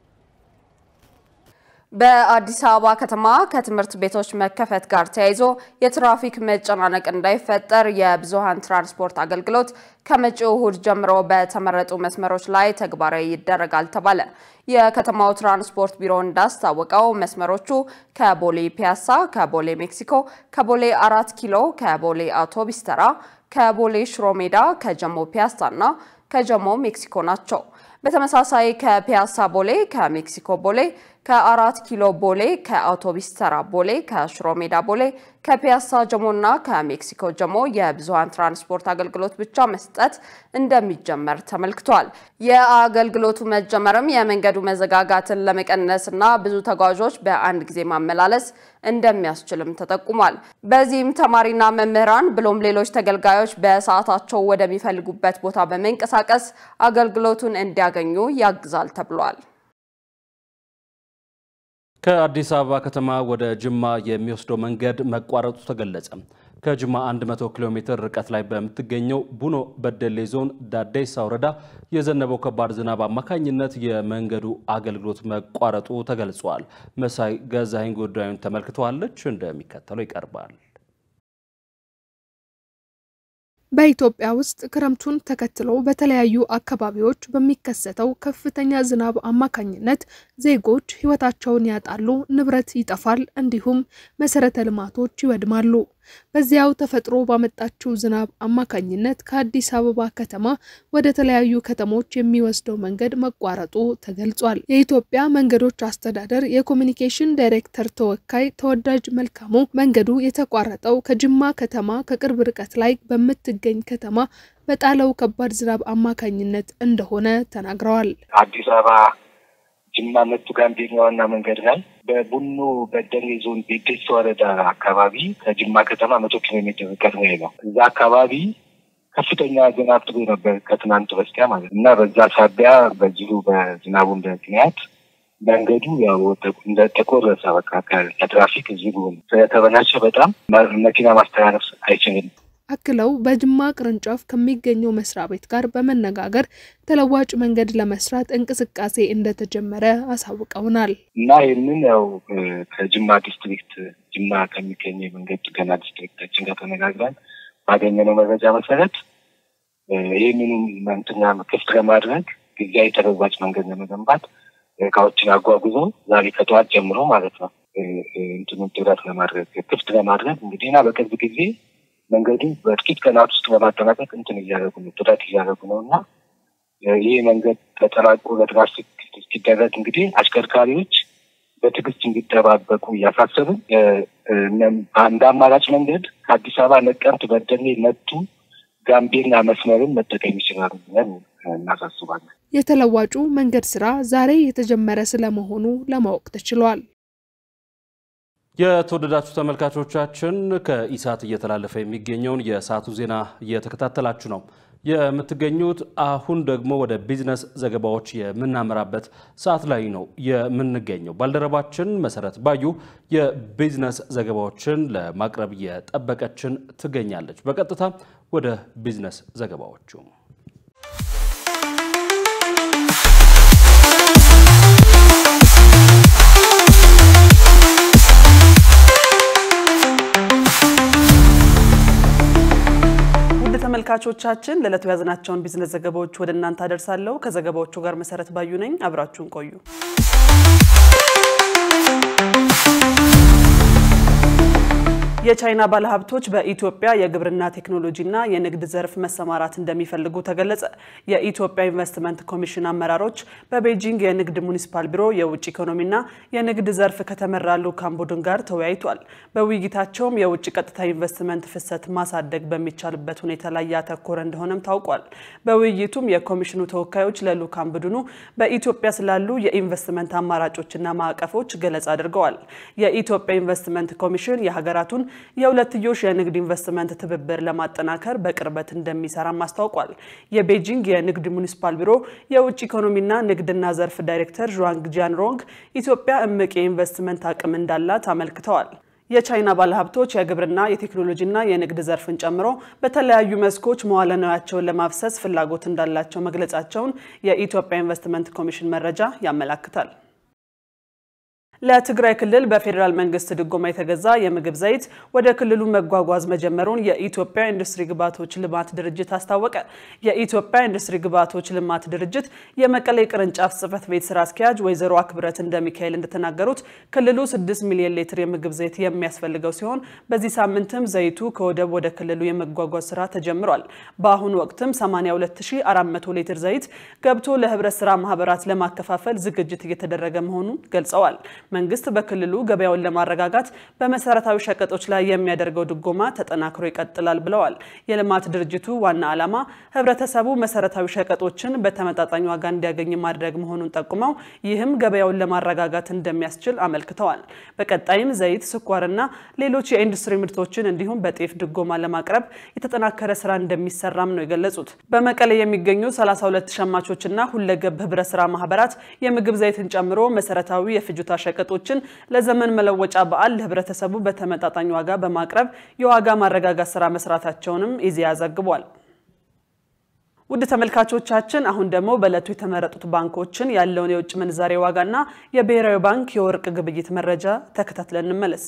በአዲስ አበባ ከተማ ከትምህርት ቤቶች መከፈት ጋር ተያይዞ የትራፊክ መጨናነቅ እንዳይፈጠር የብዙሃን ትራንስፖርት አገልግሎት ከመጪው እሁድ ጀምሮ በተመረጡ መስመሮች ላይ ተግባራዊ ይደረጋል ተባለ። የከተማው ትራንስፖርት ቢሮ እንዳስታወቀው መስመሮቹ ከቦሌ ፒያሳ፣ ከቦሌ ሜክሲኮ፣ ከቦሌ አራት ኪሎ፣ ከቦሌ አውቶቢስ ተራ፣ ከቦሌ ሽሮ ሜዳ፣ ከጀሞ ፒያሳ እና ከጀሞ ሜክሲኮ ናቸው። በተመሳሳይ ከፒያሳ ቦሌ፣ ከሜክሲኮ ቦሌ፣ ከአራት ኪሎ ቦሌ፣ ከአውቶቢስ ተራ ቦሌ፣ ከሽሮ ሜዳ ቦሌ፣ ከፒያሳ ጀሞ እና ከሜክሲኮ ጀሞ የብዙሃን ትራንስፖርት አገልግሎት ብቻ መስጠት እንደሚጀመር ተመልክቷል። የአገልግሎቱ መጀመርም የመንገዱ መዘጋጋትን ለመቀነስ እና ብዙ ተጓዦች በአንድ ጊዜ ማመላለስ እንደሚያስችልም ተጠቁሟል። በዚህም ተማሪና መምህራን ብሎም ሌሎች ተገልጋዮች በሰዓታቸው ወደሚፈልጉበት ቦታ በመንቀሳቀስ አገልግሎቱን እንዲያገኙ ያግዛል ተብሏል። ከአዲስ አበባ ከተማ ወደ ጅማ የሚወስደው መንገድ መቋረጡ ተገለጸ። ከጅማ 100 ኪሎ ሜትር ርቀት ላይ በምትገኘው ቡኖ በደሌ ዞን ዳዴሳ ወረዳ የዘነበው ከባድ ዝናብ አማካኝነት የመንገዱ አገልግሎት መቋረጡ ተገልጿል። መሳይ ገዛኸኝ ጉዳዩን ተመልክተዋለች፣ እንደሚከተለው ይቀርባል። በኢትዮጵያ ውስጥ ክረምቱን ተከትሎ በተለያዩ አካባቢዎች በሚከሰተው ከፍተኛ ዝናብ አማካኝነት ዜጎች ሕይወታቸውን ያጣሉ፣ ንብረት ይጠፋል፣ እንዲሁም መሰረተ ልማቶች ይወድማሉ። በዚያው ተፈጥሮ ባመጣችው ዝናብ አማካኝነት ከአዲስ አበባ ከተማ ወደ ተለያዩ ከተሞች የሚወስደው መንገድ መቋረጡ ተገልጿል። የኢትዮጵያ መንገዶች አስተዳደር የኮሚኒኬሽን ዳይሬክተር ተወካይ ተወዳጅ መልካሙ መንገዱ የተቋረጠው ከጅማ ከተማ ከቅርብ ርቀት ላይ በምትገኝ ከተማ በጣለው ከባድ ዝናብ አማካኝነት እንደሆነ ተናግረዋል። አዲስ አበባ ጅማ መቱ ጋምቤላ ዋና መንገድ ላይ በቡኖ በደሌ ዞን ቤዴሳ ወረዳ አካባቢ ከጅማ ከተማ መቶ ኪሎ ሜትር ርቀት ላይ ነው። እዛ አካባቢ ከፍተኛ ዝናብ ጥሎ ነበር ከትናንት በስቲያ ማለት እና በዛ ሳቢያ በዚሁ በዝናቡ ምክንያት መንገዱ ያው እንደተቆረሰ በቃ ከትራፊክ ዝግ ስለተበላሸ በጣም መኪና ማስተላለፍ አይችልም። አክለው በጅማ ቅርንጫፍ ከሚገኘው መስሪያ ቤት ጋር በመነጋገር ተለዋጭ መንገድ ለመስራት እንቅስቃሴ እንደተጀመረ አሳውቀውናል። እና ይህንን ያው ከጅማ ዲስትሪክት ጅማ ከሚገኘው የመንገድ ጥገና ዲስትሪክታችን ጋር ተነጋግረን ባገኘነው መረጃ መሰረት ይህንኑ መንትና ክፍት ለማድረግ ጊዜያዊ ተለዋጭ መንገድ ለመገንባት እቃዎችን አጓጉዘው ዛሬ ከጠዋት ጀምሮ ማለት ነው እንትኑ ጥረት ለማድረግ ክፍት ለማድረግ እንግዲህ እና በቅርብ ጊዜ መንገዱ በጥቂት ቀናት ውስጥ ለማጠናቀቅ እንትን እያደረጉ ነው ጥረት እያደረጉ ነው እና ይህ መንገድ ተጠናቆ ለትራፊክ እስኪደረግ እንግዲህ አሽከርካሪዎች በትዕግስት እንዲጠባበቁ እያሳሰብን እንደ አማራጭ መንገድ ከአዲስ አበባ ነቀምት፣ በደሌ፣ መቱ፣ ጋምቤላ መስመርን መጠቀም ይችላሉ ብለን እናሳስባለን። የተለዋጩ መንገድ ስራ ዛሬ የተጀመረ ስለመሆኑ ለማወቅ ተችሏል። የተወደዳችሁ ተመልካቾቻችን ከኢሳት እየተላለፈ የሚገኘውን የሰዓቱ ዜና እየተከታተላችሁ ነው የምትገኙት። አሁን ደግሞ ወደ ቢዝነስ ዘገባዎች የምናመራበት ሰዓት ላይ ነው የምንገኘው። ባልደረባችን መሰረት ባዩ የቢዝነስ ዘገባዎችን ለማቅረብ እየጠበቀችን ትገኛለች። በቀጥታ ወደ ቢዝነስ ዘገባዎቹ ተመልካቾቻችን ለዕለቱ የያዝናቸውን ቢዝነስ ዘገባዎች ወደ እናንተ አደርሳለሁ። ከዘገባዎቹ ጋር መሰረት ባዩ ነኝ። አብራችሁን ቆዩ። የቻይና ባለሀብቶች በኢትዮጵያ የግብርና ቴክኖሎጂና የንግድ ዘርፍ መሰማራት እንደሚፈልጉ ተገለጸ። የኢትዮጵያ ኢንቨስትመንት ኮሚሽን አመራሮች በቤጂንግ የንግድ ሙኒሲፓል ቢሮ የውጭ ኢኮኖሚና የንግድ ዘርፍ ከተመራ ልዑካን ቡድን ጋር ተወያይቷል። በውይይታቸውም የውጭ ቀጥታ ኢንቨስትመንት ፍሰት ማሳደግ በሚቻልበት ሁኔታ ላይ ያተኮረ እንደሆነም ታውቋል። በውይይቱም የኮሚሽኑ ተወካዮች ለልዑካን ቡድኑ በኢትዮጵያ ስላሉ የኢንቨስትመንት አማራጮችና ማዕቀፎች ገለጻ አድርገዋል። የኢትዮጵያ ኢንቨስትመንት ኮሚሽን የሀገራቱን የሁለትዮሽ የንግድ ኢንቨስትመንት ትብብር ለማጠናከር በቅርበት እንደሚሰራም አስታውቋል። የቤጂንግ የንግድ ሙኒሲፓል ቢሮ የውጭ ኢኮኖሚና ንግድና ዘርፍ ዳይሬክተር ዥዋንግ ጂያንሮንግ ኢትዮጵያ እምቅ የኢንቨስትመንት አቅም እንዳላት አመልክተዋል። የቻይና ባለሀብቶች የግብርና የቴክኖሎጂና የንግድ ዘርፍን ጨምሮ በተለያዩ መስኮች መዋለ ንዋያቸውን ለማፍሰስ ፍላጎት እንዳላቸው መግለጻቸውን የኢትዮጵያ ኢንቨስትመንት ኮሚሽን መረጃ ያመላክታል። ለትግራይ ክልል በፌዴራል መንግስት ድጎማ የተገዛ የምግብ ዘይት ወደ ክልሉ መጓጓዝ መጀመሩን የኢትዮጵያ ኢንዱስትሪ ግብዓቶች ልማት ድርጅት አስታወቀ። የኢትዮጵያ ኢንዱስትሪ ግብዓቶች ልማት ድርጅት የመቀሌ ቅርንጫፍ ጽህፈት ቤት ስራ አስኪያጅ ወይዘሮ አክብረት እንደሚካኤል እንደተናገሩት ክልሉ 6 ሚሊዮን ሊትር የምግብ ዘይት የሚያስፈልገው ሲሆን በዚህ ሳምንትም ዘይቱ ከወደብ ወደ ክልሉ የመጓጓዝ ስራ ተጀምሯል። በአሁኑ ወቅትም 82400 ሊትር ዘይት ገብቶ ለህብረት ስራ ማህበራት ለማከፋፈል ዝግጅት እየተደረገ መሆኑን ገልጸዋል። መንግስት በክልሉ ገበያውን ለማረጋጋት በመሰረታዊ ሸቀጦች ላይ የሚያደርገው ድጎማ ተጠናክሮ ይቀጥላል ብለዋል። የልማት ድርጅቱ ዋና ዓላማ ህብረተሰቡ መሰረታዊ ሸቀጦችን በተመጣጣኝ ዋጋ እንዲያገኝ ማድረግ መሆኑን ጠቁመው ይህም ገበያውን ለማረጋጋት እንደሚያስችል አመልክተዋል። በቀጣይም ዘይት፣ ስኳርና ሌሎች የኢንዱስትሪ ምርቶችን እንዲሁም በጤፍ ድጎማ ለማቅረብ የተጠናከረ ስራ እንደሚሰራም ነው የገለጹት። በመቀሌ የሚገኙ 32 ሸማቾችና ሁለገብ ህብረት ስራ ማህበራት የምግብ ዘይትን ጨምሮ መሰረታዊ የፍጆታ ሸቀጦችን ለዘመን መለወጫ በዓል ለህብረተሰቡ በተመጣጣኝ ዋጋ በማቅረብ የዋጋ ማረጋጋት ስራ መስራታቸውንም ኢዜአ ዘግቧል። ውድ ተመልካቾቻችን አሁን ደግሞ በዕለቱ የተመረጡት ባንኮችን ያለውን የውጭ ምንዛሬ ዋጋና የብሔራዊ ባንክ የወርቅ ግብይት መረጃ ተከታትለን እንመለስ።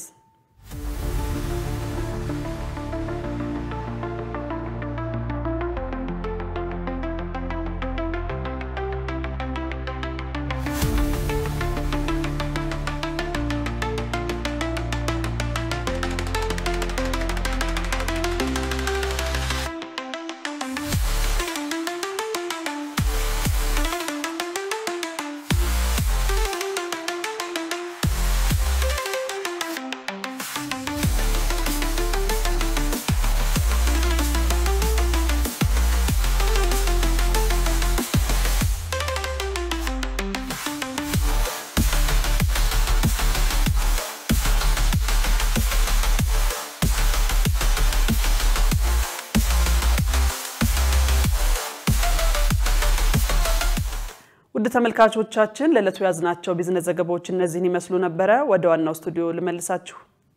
ውድ ተመልካቾቻችን ለዕለቱ ያዝናቸው ቢዝነስ ዘገባዎች እነዚህን ይመስሉ ነበረ። ወደ ዋናው ስቱዲዮ ልመልሳችሁ።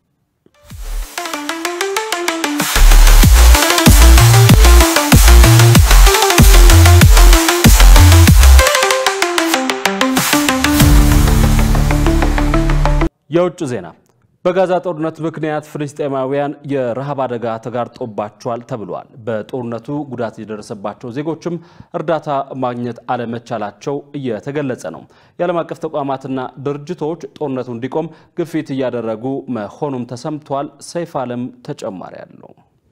የውጭ ዜና በጋዛ ጦርነት ምክንያት ፍልስጤማውያን የረሃብ አደጋ ተጋርጦባቸዋል ተብሏል። በጦርነቱ ጉዳት የደረሰባቸው ዜጎችም እርዳታ ማግኘት አለመቻላቸው እየተገለጸ ነው። የዓለም አቀፍ ተቋማትና ድርጅቶች ጦርነቱ እንዲቆም ግፊት እያደረጉ መሆኑም ተሰምቷል። ሰይፍ አለም ተጨማሪ አለው።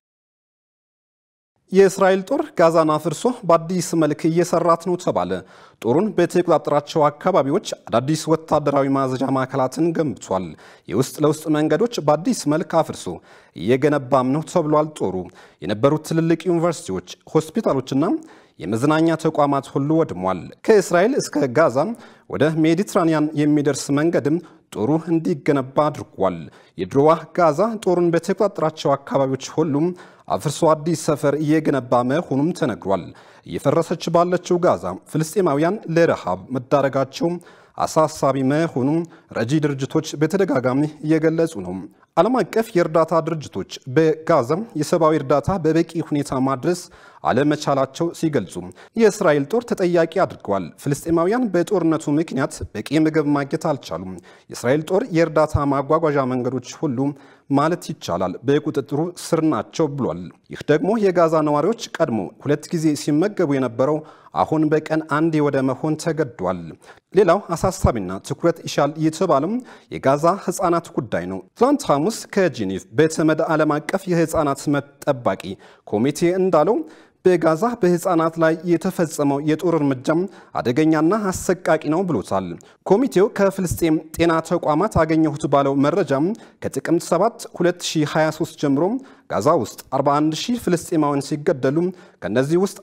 የእስራኤል ጦር ጋዛን አፍርሶ በአዲስ መልክ እየሰራት ነው ተባለ። ጦሩን በተቆጣጠራቸው አካባቢዎች አዳዲስ ወታደራዊ ማዘዣ ማዕከላትን ገንብቷል። የውስጥ ለውስጥ መንገዶች በአዲስ መልክ አፍርሶ እየገነባም ነው ተብሏል። ጦሩ የነበሩት ትልልቅ ዩኒቨርሲቲዎች፣ ሆስፒታሎችና የመዝናኛ ተቋማት ሁሉ ወድሟል። ከእስራኤል እስከ ጋዛ ወደ ሜዲትራኒያን የሚደርስ መንገድም ጦሩ እንዲገነባ አድርጓል። የድሮዋ ጋዛ ጦሩን በተቆጣጠራቸው አካባቢዎች ሁሉም አፍርሶ አዲስ ሰፈር እየገነባ መሆኑም ተነግሯል። እየፈረሰች ባለችው ጋዛ ፍልስጤማውያን ለረሃብ መዳረጋቸው አሳሳቢ መሆኑም ረጂ ድርጅቶች በተደጋጋሚ እየገለጹ ነው። ዓለም አቀፍ የእርዳታ ድርጅቶች በጋዛ የሰብአዊ እርዳታ በበቂ ሁኔታ ማድረስ አለመቻላቸው ሲገልጹ የእስራኤል ጦር ተጠያቂ አድርገዋል። ፍልስጤማውያን በጦርነቱ ምክንያት በቂ ምግብ ማግኘት አልቻሉም። የእስራኤል ጦር የእርዳታ ማጓጓዣ መንገዶች ሁሉ ማለት ይቻላል በቁጥጥሩ ስር ናቸው ብሏል። ይህ ደግሞ የጋዛ ነዋሪዎች ቀድሞ ሁለት ጊዜ ሲመገቡ የነበረው አሁን በቀን አንዴ ወደ መሆን ተገዷል። ሌላው አሳሳቢና ትኩረት ይሻል የተባለም የጋዛ ህፃናት ጉዳይ ነው። ትላንት ሐሙስ ከጄኔቭ በተመድ ዓለም አቀፍ የህፃናት መብት ጠባቂ ኮሚቴ እንዳለው በጋዛ በህፃናት ላይ የተፈጸመው የጦር እርምጃም አደገኛና አሰቃቂ ነው ብሎታል። ኮሚቴው ከፍልስጤም ጤና ተቋማት አገኘሁት ባለው መረጃም ከጥቅምት 7 2023 ጀምሮ ጋዛ ውስጥ 41 ሺህ ፍልስጤማውያን ሲገደሉ ከእነዚህ ውስጥ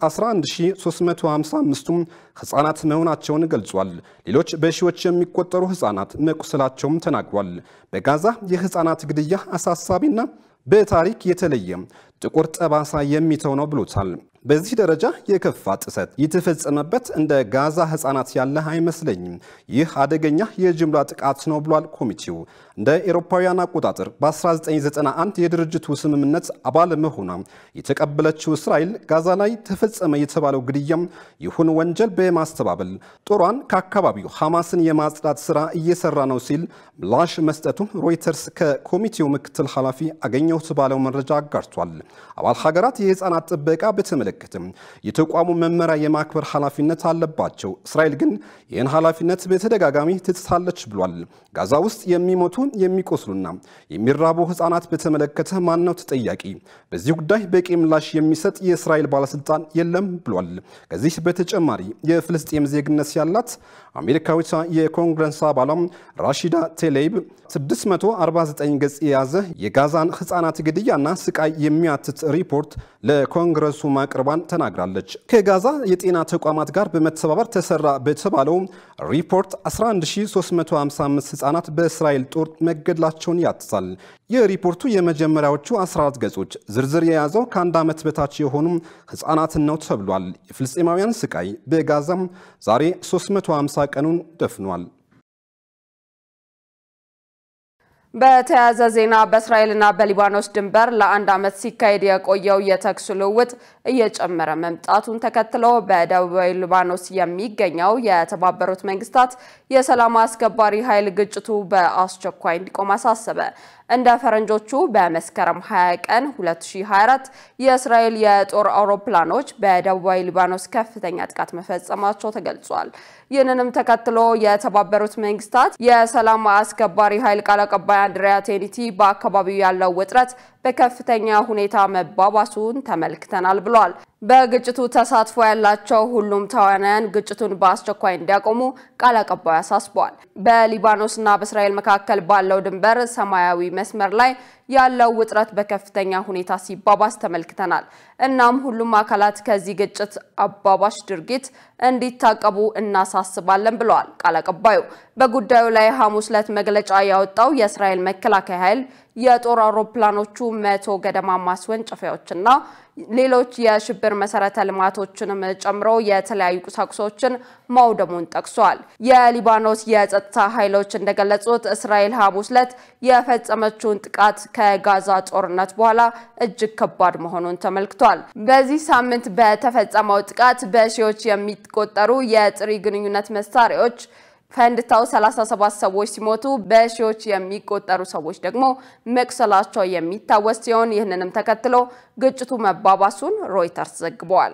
11355ቱም ህፃናት መሆናቸውን ገልጿል። ሌሎች በሺዎች የሚቆጠሩ ህፃናት መቁሰላቸውም ተናግሯል። በጋዛ የህፃናት ግድያ አሳሳቢና በታሪክ የተለየ ጥቁር ጠባሳ የሚተው ነው ብሎታል። በዚህ ደረጃ የከፋ ጥሰት የተፈጸመበት እንደ ጋዛ ህፃናት ያለ አይመስለኝም። ይህ አደገኛ የጅምላ ጥቃት ነው ብሏል ኮሚቴው። እንደ ኤሮፓውያን አቆጣጠር በ1991 የድርጅቱ ስምምነት አባል መሆኗ የተቀበለችው እስራኤል ጋዛ ላይ ተፈጸመ የተባለው ግድያም ይሁን ወንጀል በማስተባበል ጦሯን ከአካባቢው ሐማስን የማጽዳት ስራ እየሰራ ነው ሲል ምላሽ መስጠቱ ሮይተርስ ከኮሚቴው ምክትል ኃላፊ አገኘሁት ባለው መረጃ አጋርቷል። አባል ሀገራት የህፃናት ጥበቃ በተመለከተም የተቋሙ መመሪያ የማክበር ኃላፊነት አለባቸው። እስራኤል ግን ይህን ኃላፊነት በተደጋጋሚ ትጥሳለች ብሏል። ጋዛ ውስጥ የሚሞቱ የሚቆስሉና የሚራቡ ህፃናት በተመለከተ ማን ነው ተጠያቂ? በዚህ ጉዳይ በቂ ምላሽ የሚሰጥ የእስራኤል ባለስልጣን የለም ብሏል። ከዚህ በተጨማሪ የፍልስጤም ዜግነት ያላት አሜሪካዊቷ የኮንግረስ አባሏም ራሺዳ ቴሌይብ 649 ገጽ የያዘ የጋዛን ህፃናት ግድያና ስቃይ የሚያትት ሪፖርት ለኮንግረሱ ማቅረቧን ተናግራለች። ከጋዛ የጤና ተቋማት ጋር በመተባበር ተሰራ በተባለው ሪፖርት 11355 ህፃናት በእስራኤል ጦር መገደላቸውን ያትታል። የሪፖርቱ የመጀመሪያዎቹ 14 ገጾች ዝርዝር የያዘው ከአንድ ዓመት በታች የሆኑ ህፃናትን ነው ተብሏል። የፍልስጤማውያን ስቃይ በጋዛም ዛሬ 350 ቀኑን ደፍኗል። በተያያዘ ዜና በእስራኤልና በሊባኖስ ድንበር ለአንድ ዓመት ሲካሄድ የቆየው የተኩስ ልውውጥ እየጨመረ መምጣቱን ተከትሎ በደቡባዊ ሊባኖስ የሚገኘው የተባበሩት መንግስታት የሰላም አስከባሪ ኃይል ግጭቱ በአስቸኳይ እንዲቆም አሳሰበ። እንደ ፈረንጆቹ በመስከረም 20 ቀን 2024 የእስራኤል የጦር አውሮፕላኖች በደቡባዊ ሊባኖስ ከፍተኛ ጥቃት መፈጸማቸው ተገልጿል። ይህንንም ተከትሎ የተባበሩት መንግስታት የሰላም አስከባሪ ኃይል ቃል አቀባይ አንድሪያ ቴኒቲ በአካባቢው ያለው ውጥረት በከፍተኛ ሁኔታ መባባሱን ተመልክተናል ብሏል። በግጭቱ ተሳትፎ ያላቸው ሁሉም ተዋናያን ግጭቱን በአስቸኳይ እንዲያቆሙ ቃል አቀባዩ አሳስበዋል። በሊባኖስና በእስራኤል መካከል ባለው ድንበር ሰማያዊ መስመር ላይ ያለው ውጥረት በከፍተኛ ሁኔታ ሲባባስ ተመልክተናል። እናም ሁሉም አካላት ከዚህ ግጭት አባባሽ ድርጊት እንዲታቀቡ እናሳስባለን ብለዋል ቃል አቀባዩ። በጉዳዩ ላይ ሐሙስ ዕለት መግለጫ ያወጣው የእስራኤል መከላከያ ኃይል የጦር አውሮፕላኖቹ መቶ ገደማ ማስወንጨፊያዎችና ሌሎች የሽብር መሰረተ ልማቶችንም ጨምሮ የተለያዩ ቁሳቁሶችን ማውደሙን ጠቅሷል። የሊባኖስ የጸጥታ ኃይሎች እንደገለጹት እስራኤል ሐሙስ ዕለት የፈጸመችውን ጥቃት ከጋዛ ጦርነት በኋላ እጅግ ከባድ መሆኑን ተመልክቷል። በዚህ ሳምንት በተፈጸመው ጥቃት በሺዎች የሚቆጠሩ የጥሪ ግንኙነት መሳሪያዎች ፈንድታው 37 ሰዎች ሲሞቱ በሺዎች የሚቆጠሩ ሰዎች ደግሞ መቁሰላቸው የሚታወስ ሲሆን ይህንንም ተከትሎ ግጭቱ መባባሱን ሮይተርስ ዘግቧል።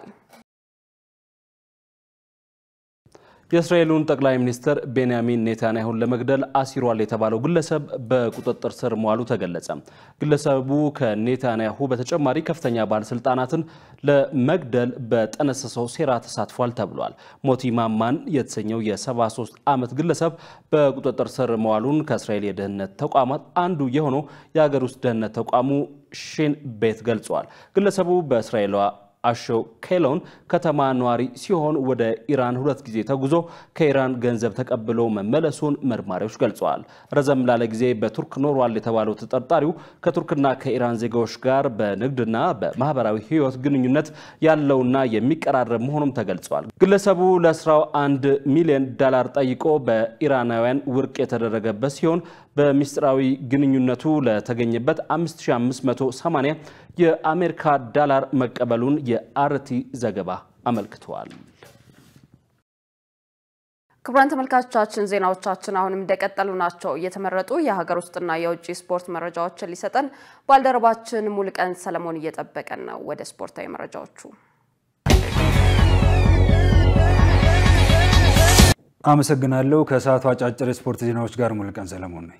የእስራኤሉን ጠቅላይ ሚኒስትር ቤንያሚን ኔታንያሁን ለመግደል አሲሯል የተባለው ግለሰብ በቁጥጥር ስር መዋሉ ተገለጸ። ግለሰቡ ከኔታንያሁ በተጨማሪ ከፍተኛ ባለስልጣናትን ለመግደል በጠነሰሰው ሴራ ተሳትፏል ተብሏል። ሞቲ ማማን የተሰኘው የ73 ዓመት ግለሰብ በቁጥጥር ስር መዋሉን ከእስራኤል የደህንነት ተቋማት አንዱ የሆነው የሀገር ውስጥ ደህንነት ተቋሙ ሺን ቤት ገልጿል። ግለሰቡ በእስራኤሏ አሾ ኬሎን ከተማ ነዋሪ ሲሆን ወደ ኢራን ሁለት ጊዜ ተጉዞ ከኢራን ገንዘብ ተቀብሎ መመለሱን መርማሪዎች ገልጸዋል። ረዘም ላለ ጊዜ በቱርክ ኖሯል የተባለው ተጠርጣሪው ከቱርክና ከኢራን ዜጋዎች ጋር በንግድና በማህበራዊ ሕይወት ግንኙነት ያለውና የሚቀራረብ መሆኑም ተገልጿል። ግለሰቡ ለስራው አንድ ሚሊዮን ዶላር ጠይቆ በኢራናውያን ውድቅ የተደረገበት ሲሆን በሚስጥራዊ ግንኙነቱ ለተገኘበት 5580 የአሜሪካ ዶላር መቀበሉን የአርቲ ዘገባ አመልክተዋል። ክቡራን ተመልካቾቻችን ዜናዎቻችን አሁንም እንደቀጠሉ ናቸው። እየተመረጡ የሀገር ውስጥና የውጭ ስፖርት መረጃዎችን ሊሰጠን ባልደረባችን ሙልቀን ሰለሞን እየጠበቀን ነው። ወደ ስፖርታዊ መረጃዎቹ አመሰግናለሁ። ከሰዓቱ አጫጭር የስፖርት ዜናዎች ጋር ሙልቀን ሰለሞን ነኝ።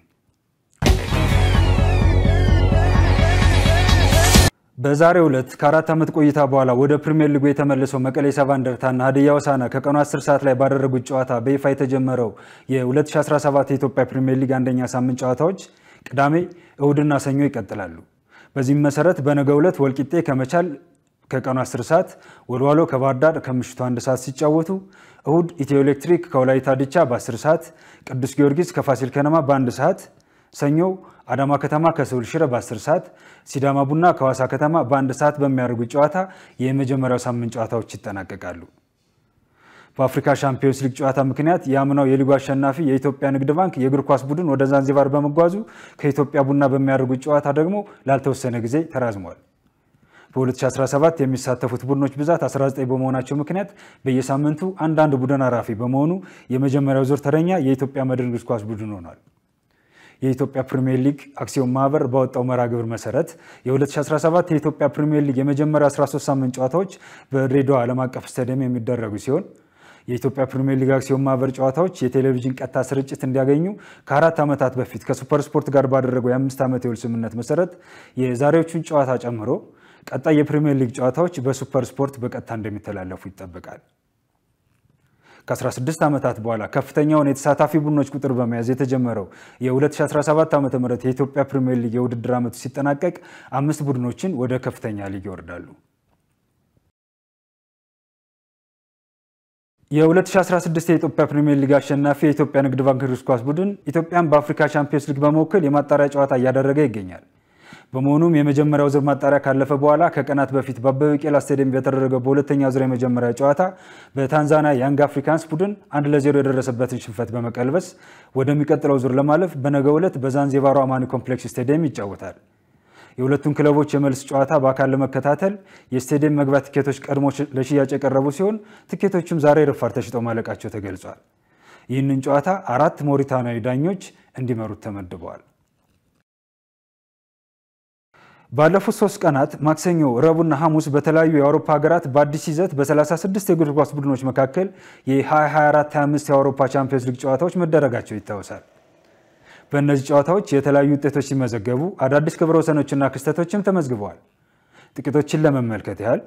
በዛሬው ዕለት ከአራት ዓመት ቆይታ በኋላ ወደ ፕሪሚየር ሊጉ የተመለሰው መቀሌ ሰባ እንደርታና ሀዲያ ሆሳዕና ከቀኑ 10 ሰዓት ላይ ባደረጉት ጨዋታ በይፋ የተጀመረው የ2017 የኢትዮጵያ ፕሪሚየር ሊግ አንደኛ ሳምንት ጨዋታዎች ቅዳሜ፣ እሁድና ሰኞ ይቀጥላሉ። በዚህም መሰረት በነገው ዕለት ወልቂጤ ከመቻል ከቀኑ 10 ሰዓት፣ ወልዋሎ ከባህር ዳር ከምሽቱ አንድ ሰዓት ሲጫወቱ እሁድ ኢትዮ ኤሌክትሪክ ከወላይታ ድቻ በ10 ሰዓት፣ ቅዱስ ጊዮርጊስ ከፋሲል ከነማ በአንድ ሰዓት፣ ሰኞ አዳማ ከተማ ከስሁል ሽረ በ10 ሰዓት፣ ሲዳማ ቡና ከሐዋሳ ከተማ በአንድ ሰዓት በሚያደርጉት ጨዋታ የመጀመሪያው ሳምንት ጨዋታዎች ይጠናቀቃሉ። በአፍሪካ ሻምፒዮንስ ሊግ ጨዋታ ምክንያት የአምናው የሊጉ አሸናፊ የኢትዮጵያ ንግድ ባንክ የእግር ኳስ ቡድን ወደ ዛንዚባር በመጓዙ ከኢትዮጵያ ቡና በሚያደርጉት ጨዋታ ደግሞ ላልተወሰነ ጊዜ ተራዝሟል። በ2017 የሚሳተፉት ቡድኖች ብዛት 19 በመሆናቸው ምክንያት በየሳምንቱ አንዳንድ ቡድን አራፊ በመሆኑ የመጀመሪያው ዙር ተረኛ የኢትዮጵያ መድን እግር ኳስ ቡድን ሆኗል። የኢትዮጵያ ፕሪሚየር ሊግ አክሲዮን ማህበር ባወጣው መርሃ ግብር መሰረት የ2017 የኢትዮጵያ ፕሪሚየር ሊግ የመጀመሪያ 13 ሳምንት ጨዋታዎች በድሬዳዋ ዓለም አቀፍ ስታዲየም የሚደረጉ ሲሆን የኢትዮጵያ ፕሪሚየር ሊግ አክሲዮን ማህበር ጨዋታዎች የቴሌቪዥን ቀጥታ ስርጭት እንዲያገኙ ከአራት ዓመታት በፊት ከሱፐር ስፖርት ጋር ባደረገው የአምስት ዓመት የውል ስምምነት መሰረት የዛሬዎቹን ጨዋታ ጨምሮ ቀጣይ የፕሪሚየር ሊግ ጨዋታዎች በሱፐር ስፖርት በቀጥታ እንደሚተላለፉ ይጠበቃል። ከ16 ዓመታት በኋላ ከፍተኛውን የተሳታፊ ቡድኖች ቁጥር በመያዝ የተጀመረው የ2017 ዓ ም የኢትዮጵያ ፕሪሚየር ሊግ የውድድር ዓመቱ ሲጠናቀቅ አምስት ቡድኖችን ወደ ከፍተኛ ሊግ ይወርዳሉ። የ2016 የኢትዮጵያ ፕሪሚየር ሊግ አሸናፊ የኢትዮጵያ ንግድ ባንክ እግር ኳስ ቡድን ኢትዮጵያን በአፍሪካ ቻምፒዮንስ ሊግ በመወከል የማጣሪያ ጨዋታ እያደረገ ይገኛል። በመሆኑም የመጀመሪያው ዙር ማጣሪያ ካለፈ በኋላ ከቀናት በፊት በአበበ ቢቂላ ስታዲየም በተደረገው በሁለተኛ ዙር የመጀመሪያ ጨዋታ በታንዛኒያ ያንግ አፍሪካንስ ቡድን አንድ ለዜሮ የደረሰበትን ሽንፈት በመቀልበስ ወደሚቀጥለው ዙር ለማለፍ በነገው ዕለት በዛንዚባሩ አማኒ ኮምፕሌክስ ስታዲየም ይጫወታል። የሁለቱን ክለቦች የመልስ ጨዋታ በአካል ለመከታተል የስታዲየም መግቢያ ትኬቶች ቀድሞ ለሽያጭ የቀረቡ ሲሆን ትኬቶቹም ዛሬ ረፋድ ተሽጠው ማለቃቸው ተገልጿል። ይህንን ጨዋታ አራት ሞሪታናዊ ዳኞች እንዲመሩት ተመድበዋል። ባለፉት ሶስት ቀናት ማክሰኞ፣ ረቡዕና ሐሙስ በተለያዩ የአውሮፓ ሀገራት በአዲስ ይዘት በ36 የእግር ኳስ ቡድኖች መካከል የ2024/25 የአውሮፓ ቻምፒዮንስ ሊግ ጨዋታዎች መደረጋቸው ይታወሳል። በእነዚህ ጨዋታዎች የተለያዩ ውጤቶች ሲመዘገቡ አዳዲስ ክብረ ወሰኖችና ክስተቶችም ተመዝግበዋል። ጥቂቶችን ለመመልከት ያህል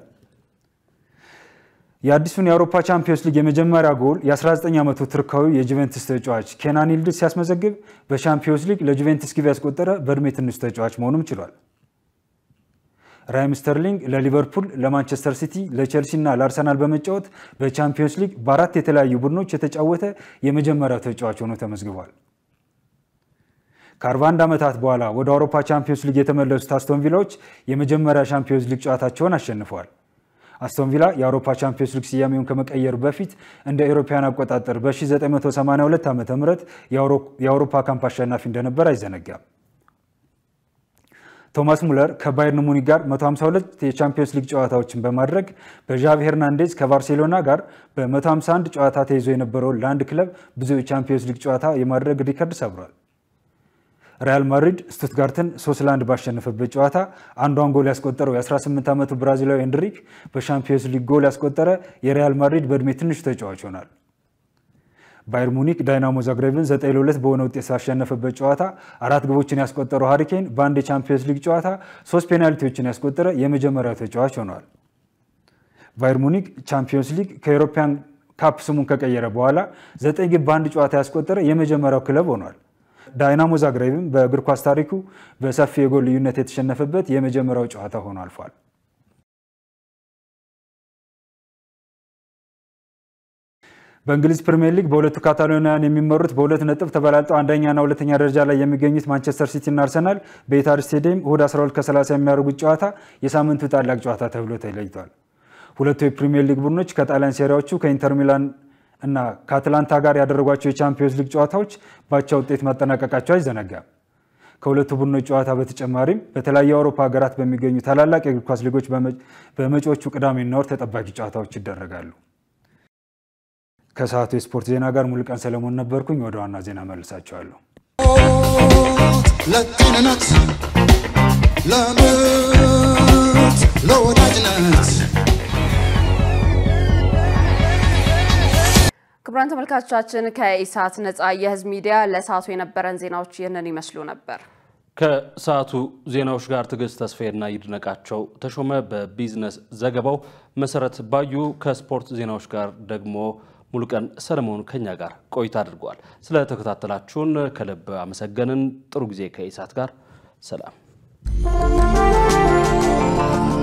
የአዲሱን የአውሮፓ ቻምፒዮንስ ሊግ የመጀመሪያ ጎል የ19 ዓመቱ ቱርካዊ የጁቬንትስ ተጫዋች ኬናን ይልዲዝ ሲያስመዘግብ በቻምፒዮንስ ሊግ ለጁቬንትስ ግብ ያስቆጠረ በእድሜ ትንሹ ተጫዋች መሆኑም ችሏል። ራይም ስተርሊንግ ለሊቨርፑል፣ ለማንቸስተር ሲቲ፣ ለቼልሲ እና ለአርሰናል በመጫወት በቻምፒዮንስ ሊግ በአራት የተለያዩ ቡድኖች የተጫወተ የመጀመሪያው ተጫዋች ሆኖ ተመዝግቧል። ከ41 ዓመታት በኋላ ወደ አውሮፓ ቻምፒዮንስ ሊግ የተመለሱት አስቶን ቪላዎች የመጀመሪያ ቻምፒዮንስ ሊግ ጨዋታቸውን አሸንፈዋል። አስቶን ቪላ የአውሮፓ ቻምፒዮንስ ሊግ ስያሜውን ከመቀየሩ በፊት እንደ ኤሮፓያን አቆጣጠር በ1982 ዓ ም የአውሮፓ ካምፕ አሸናፊ እንደነበር አይዘነጋም። ቶማስ ሙለር ከባየርን ሙኒክ ጋር 152 የቻምፒዮንስ ሊግ ጨዋታዎችን በማድረግ በዣቪ ሄርናንዴዝ ከባርሴሎና ጋር በ151 ጨዋታ ተይዞ የነበረውን ለአንድ ክለብ ብዙ የቻምፒዮንስ ሊግ ጨዋታ የማድረግ ሪከርድ ሰብሯል። ሪያል ማድሪድ ስቱትጋርትን 3 ለ1 ባሸነፈበት ጨዋታ አንዷን ጎል ያስቆጠረው የ18 ዓመቱ ብራዚላዊ ኤንድሪክ በሻምፒዮንስ ሊግ ጎል ያስቆጠረ የሪያል ማድሪድ በዕድሜ ትንሹ ተጫዋች ሆናል። ባየር ሙኒክ ዳይናሞ ዛግሬብን 9 ለ2 በሆነ ውጤት ሳሸነፈበት ጨዋታ አራት ግቦችን ያስቆጠረው ሃሪኬን በአንድ የቻምፒዮንስ ሊግ ጨዋታ ሶስት ፔናልቲዎችን ያስቆጠረ የመጀመሪያው ተጫዋች ሆኗል። ባየር ሙኒክ ቻምፒዮንስ ሊግ ከኤሮፓያን ካፕ ስሙን ከቀየረ በኋላ ዘጠኝ ግብ በአንድ ጨዋታ ያስቆጠረ የመጀመሪያው ክለብ ሆኗል። ዳይናሞ ዛግሬብም በእግር ኳስ ታሪኩ በሰፊ የጎል ልዩነት የተሸነፈበት የመጀመሪያው ጨዋታ ሆኖ አልፏል። በእንግሊዝ ፕሪምየር ሊግ በሁለቱ ካታሎኒያን የሚመሩት በሁለት ነጥብ ተበላልጠው አንደኛና ሁለተኛ ደረጃ ላይ የሚገኙት ማንቸስተር ሲቲ እና አርሰናል በኢታድ ስቴዲየም እሁድ 12 ከ30 የሚያደርጉት ጨዋታ የሳምንቱ ታላቅ ጨዋታ ተብሎ ተለይቷል። ሁለቱ የፕሪምየር ሊግ ቡድኖች ከጣሊያን ሴሪያዎቹ ከኢንተር ሚላን እና ከአትላንታ ጋር ያደረጓቸው የቻምፒዮንስ ሊግ ጨዋታዎች ባቻ ውጤት ማጠናቀቃቸው አይዘነጋም። ከሁለቱ ቡድኖች ጨዋታ በተጨማሪም በተለያዩ የአውሮፓ ሀገራት በሚገኙ ታላላቅ የእግር ኳስ ሊጎች በመጪዎቹ ቅዳሜና እሁድ ተጠባቂ ጨዋታዎች ይደረጋሉ። ከሰዓቱ የስፖርት ዜና ጋር ሙሉቀን ሰለሞን ነበርኩኝ። ወደ ዋና ዜና መልሳቸዋለሁ። ለጤንነት፣ ለምርት፣ ለወዳጅነት ክቡራን ተመልካቾቻችን ከኢሳት ነጻ የህዝብ ሚዲያ ለሰዓቱ የነበረን ዜናዎች ይህንን ይመስሉ ነበር። ከሰዓቱ ዜናዎች ጋር ትዕግስት ተስፋዬና ይድነቃቸው ተሾመ በቢዝነስ ዘገባው፣ መሰረት ባዩ ከስፖርት ዜናዎች ጋር ደግሞ ሙሉቀን ሰለሞን ከኛ ጋር ቆይታ አድርገዋል። ስለተከታተላችሁን ከልብ አመሰገንን። ጥሩ ጊዜ ከኢሳት ጋር ሰላም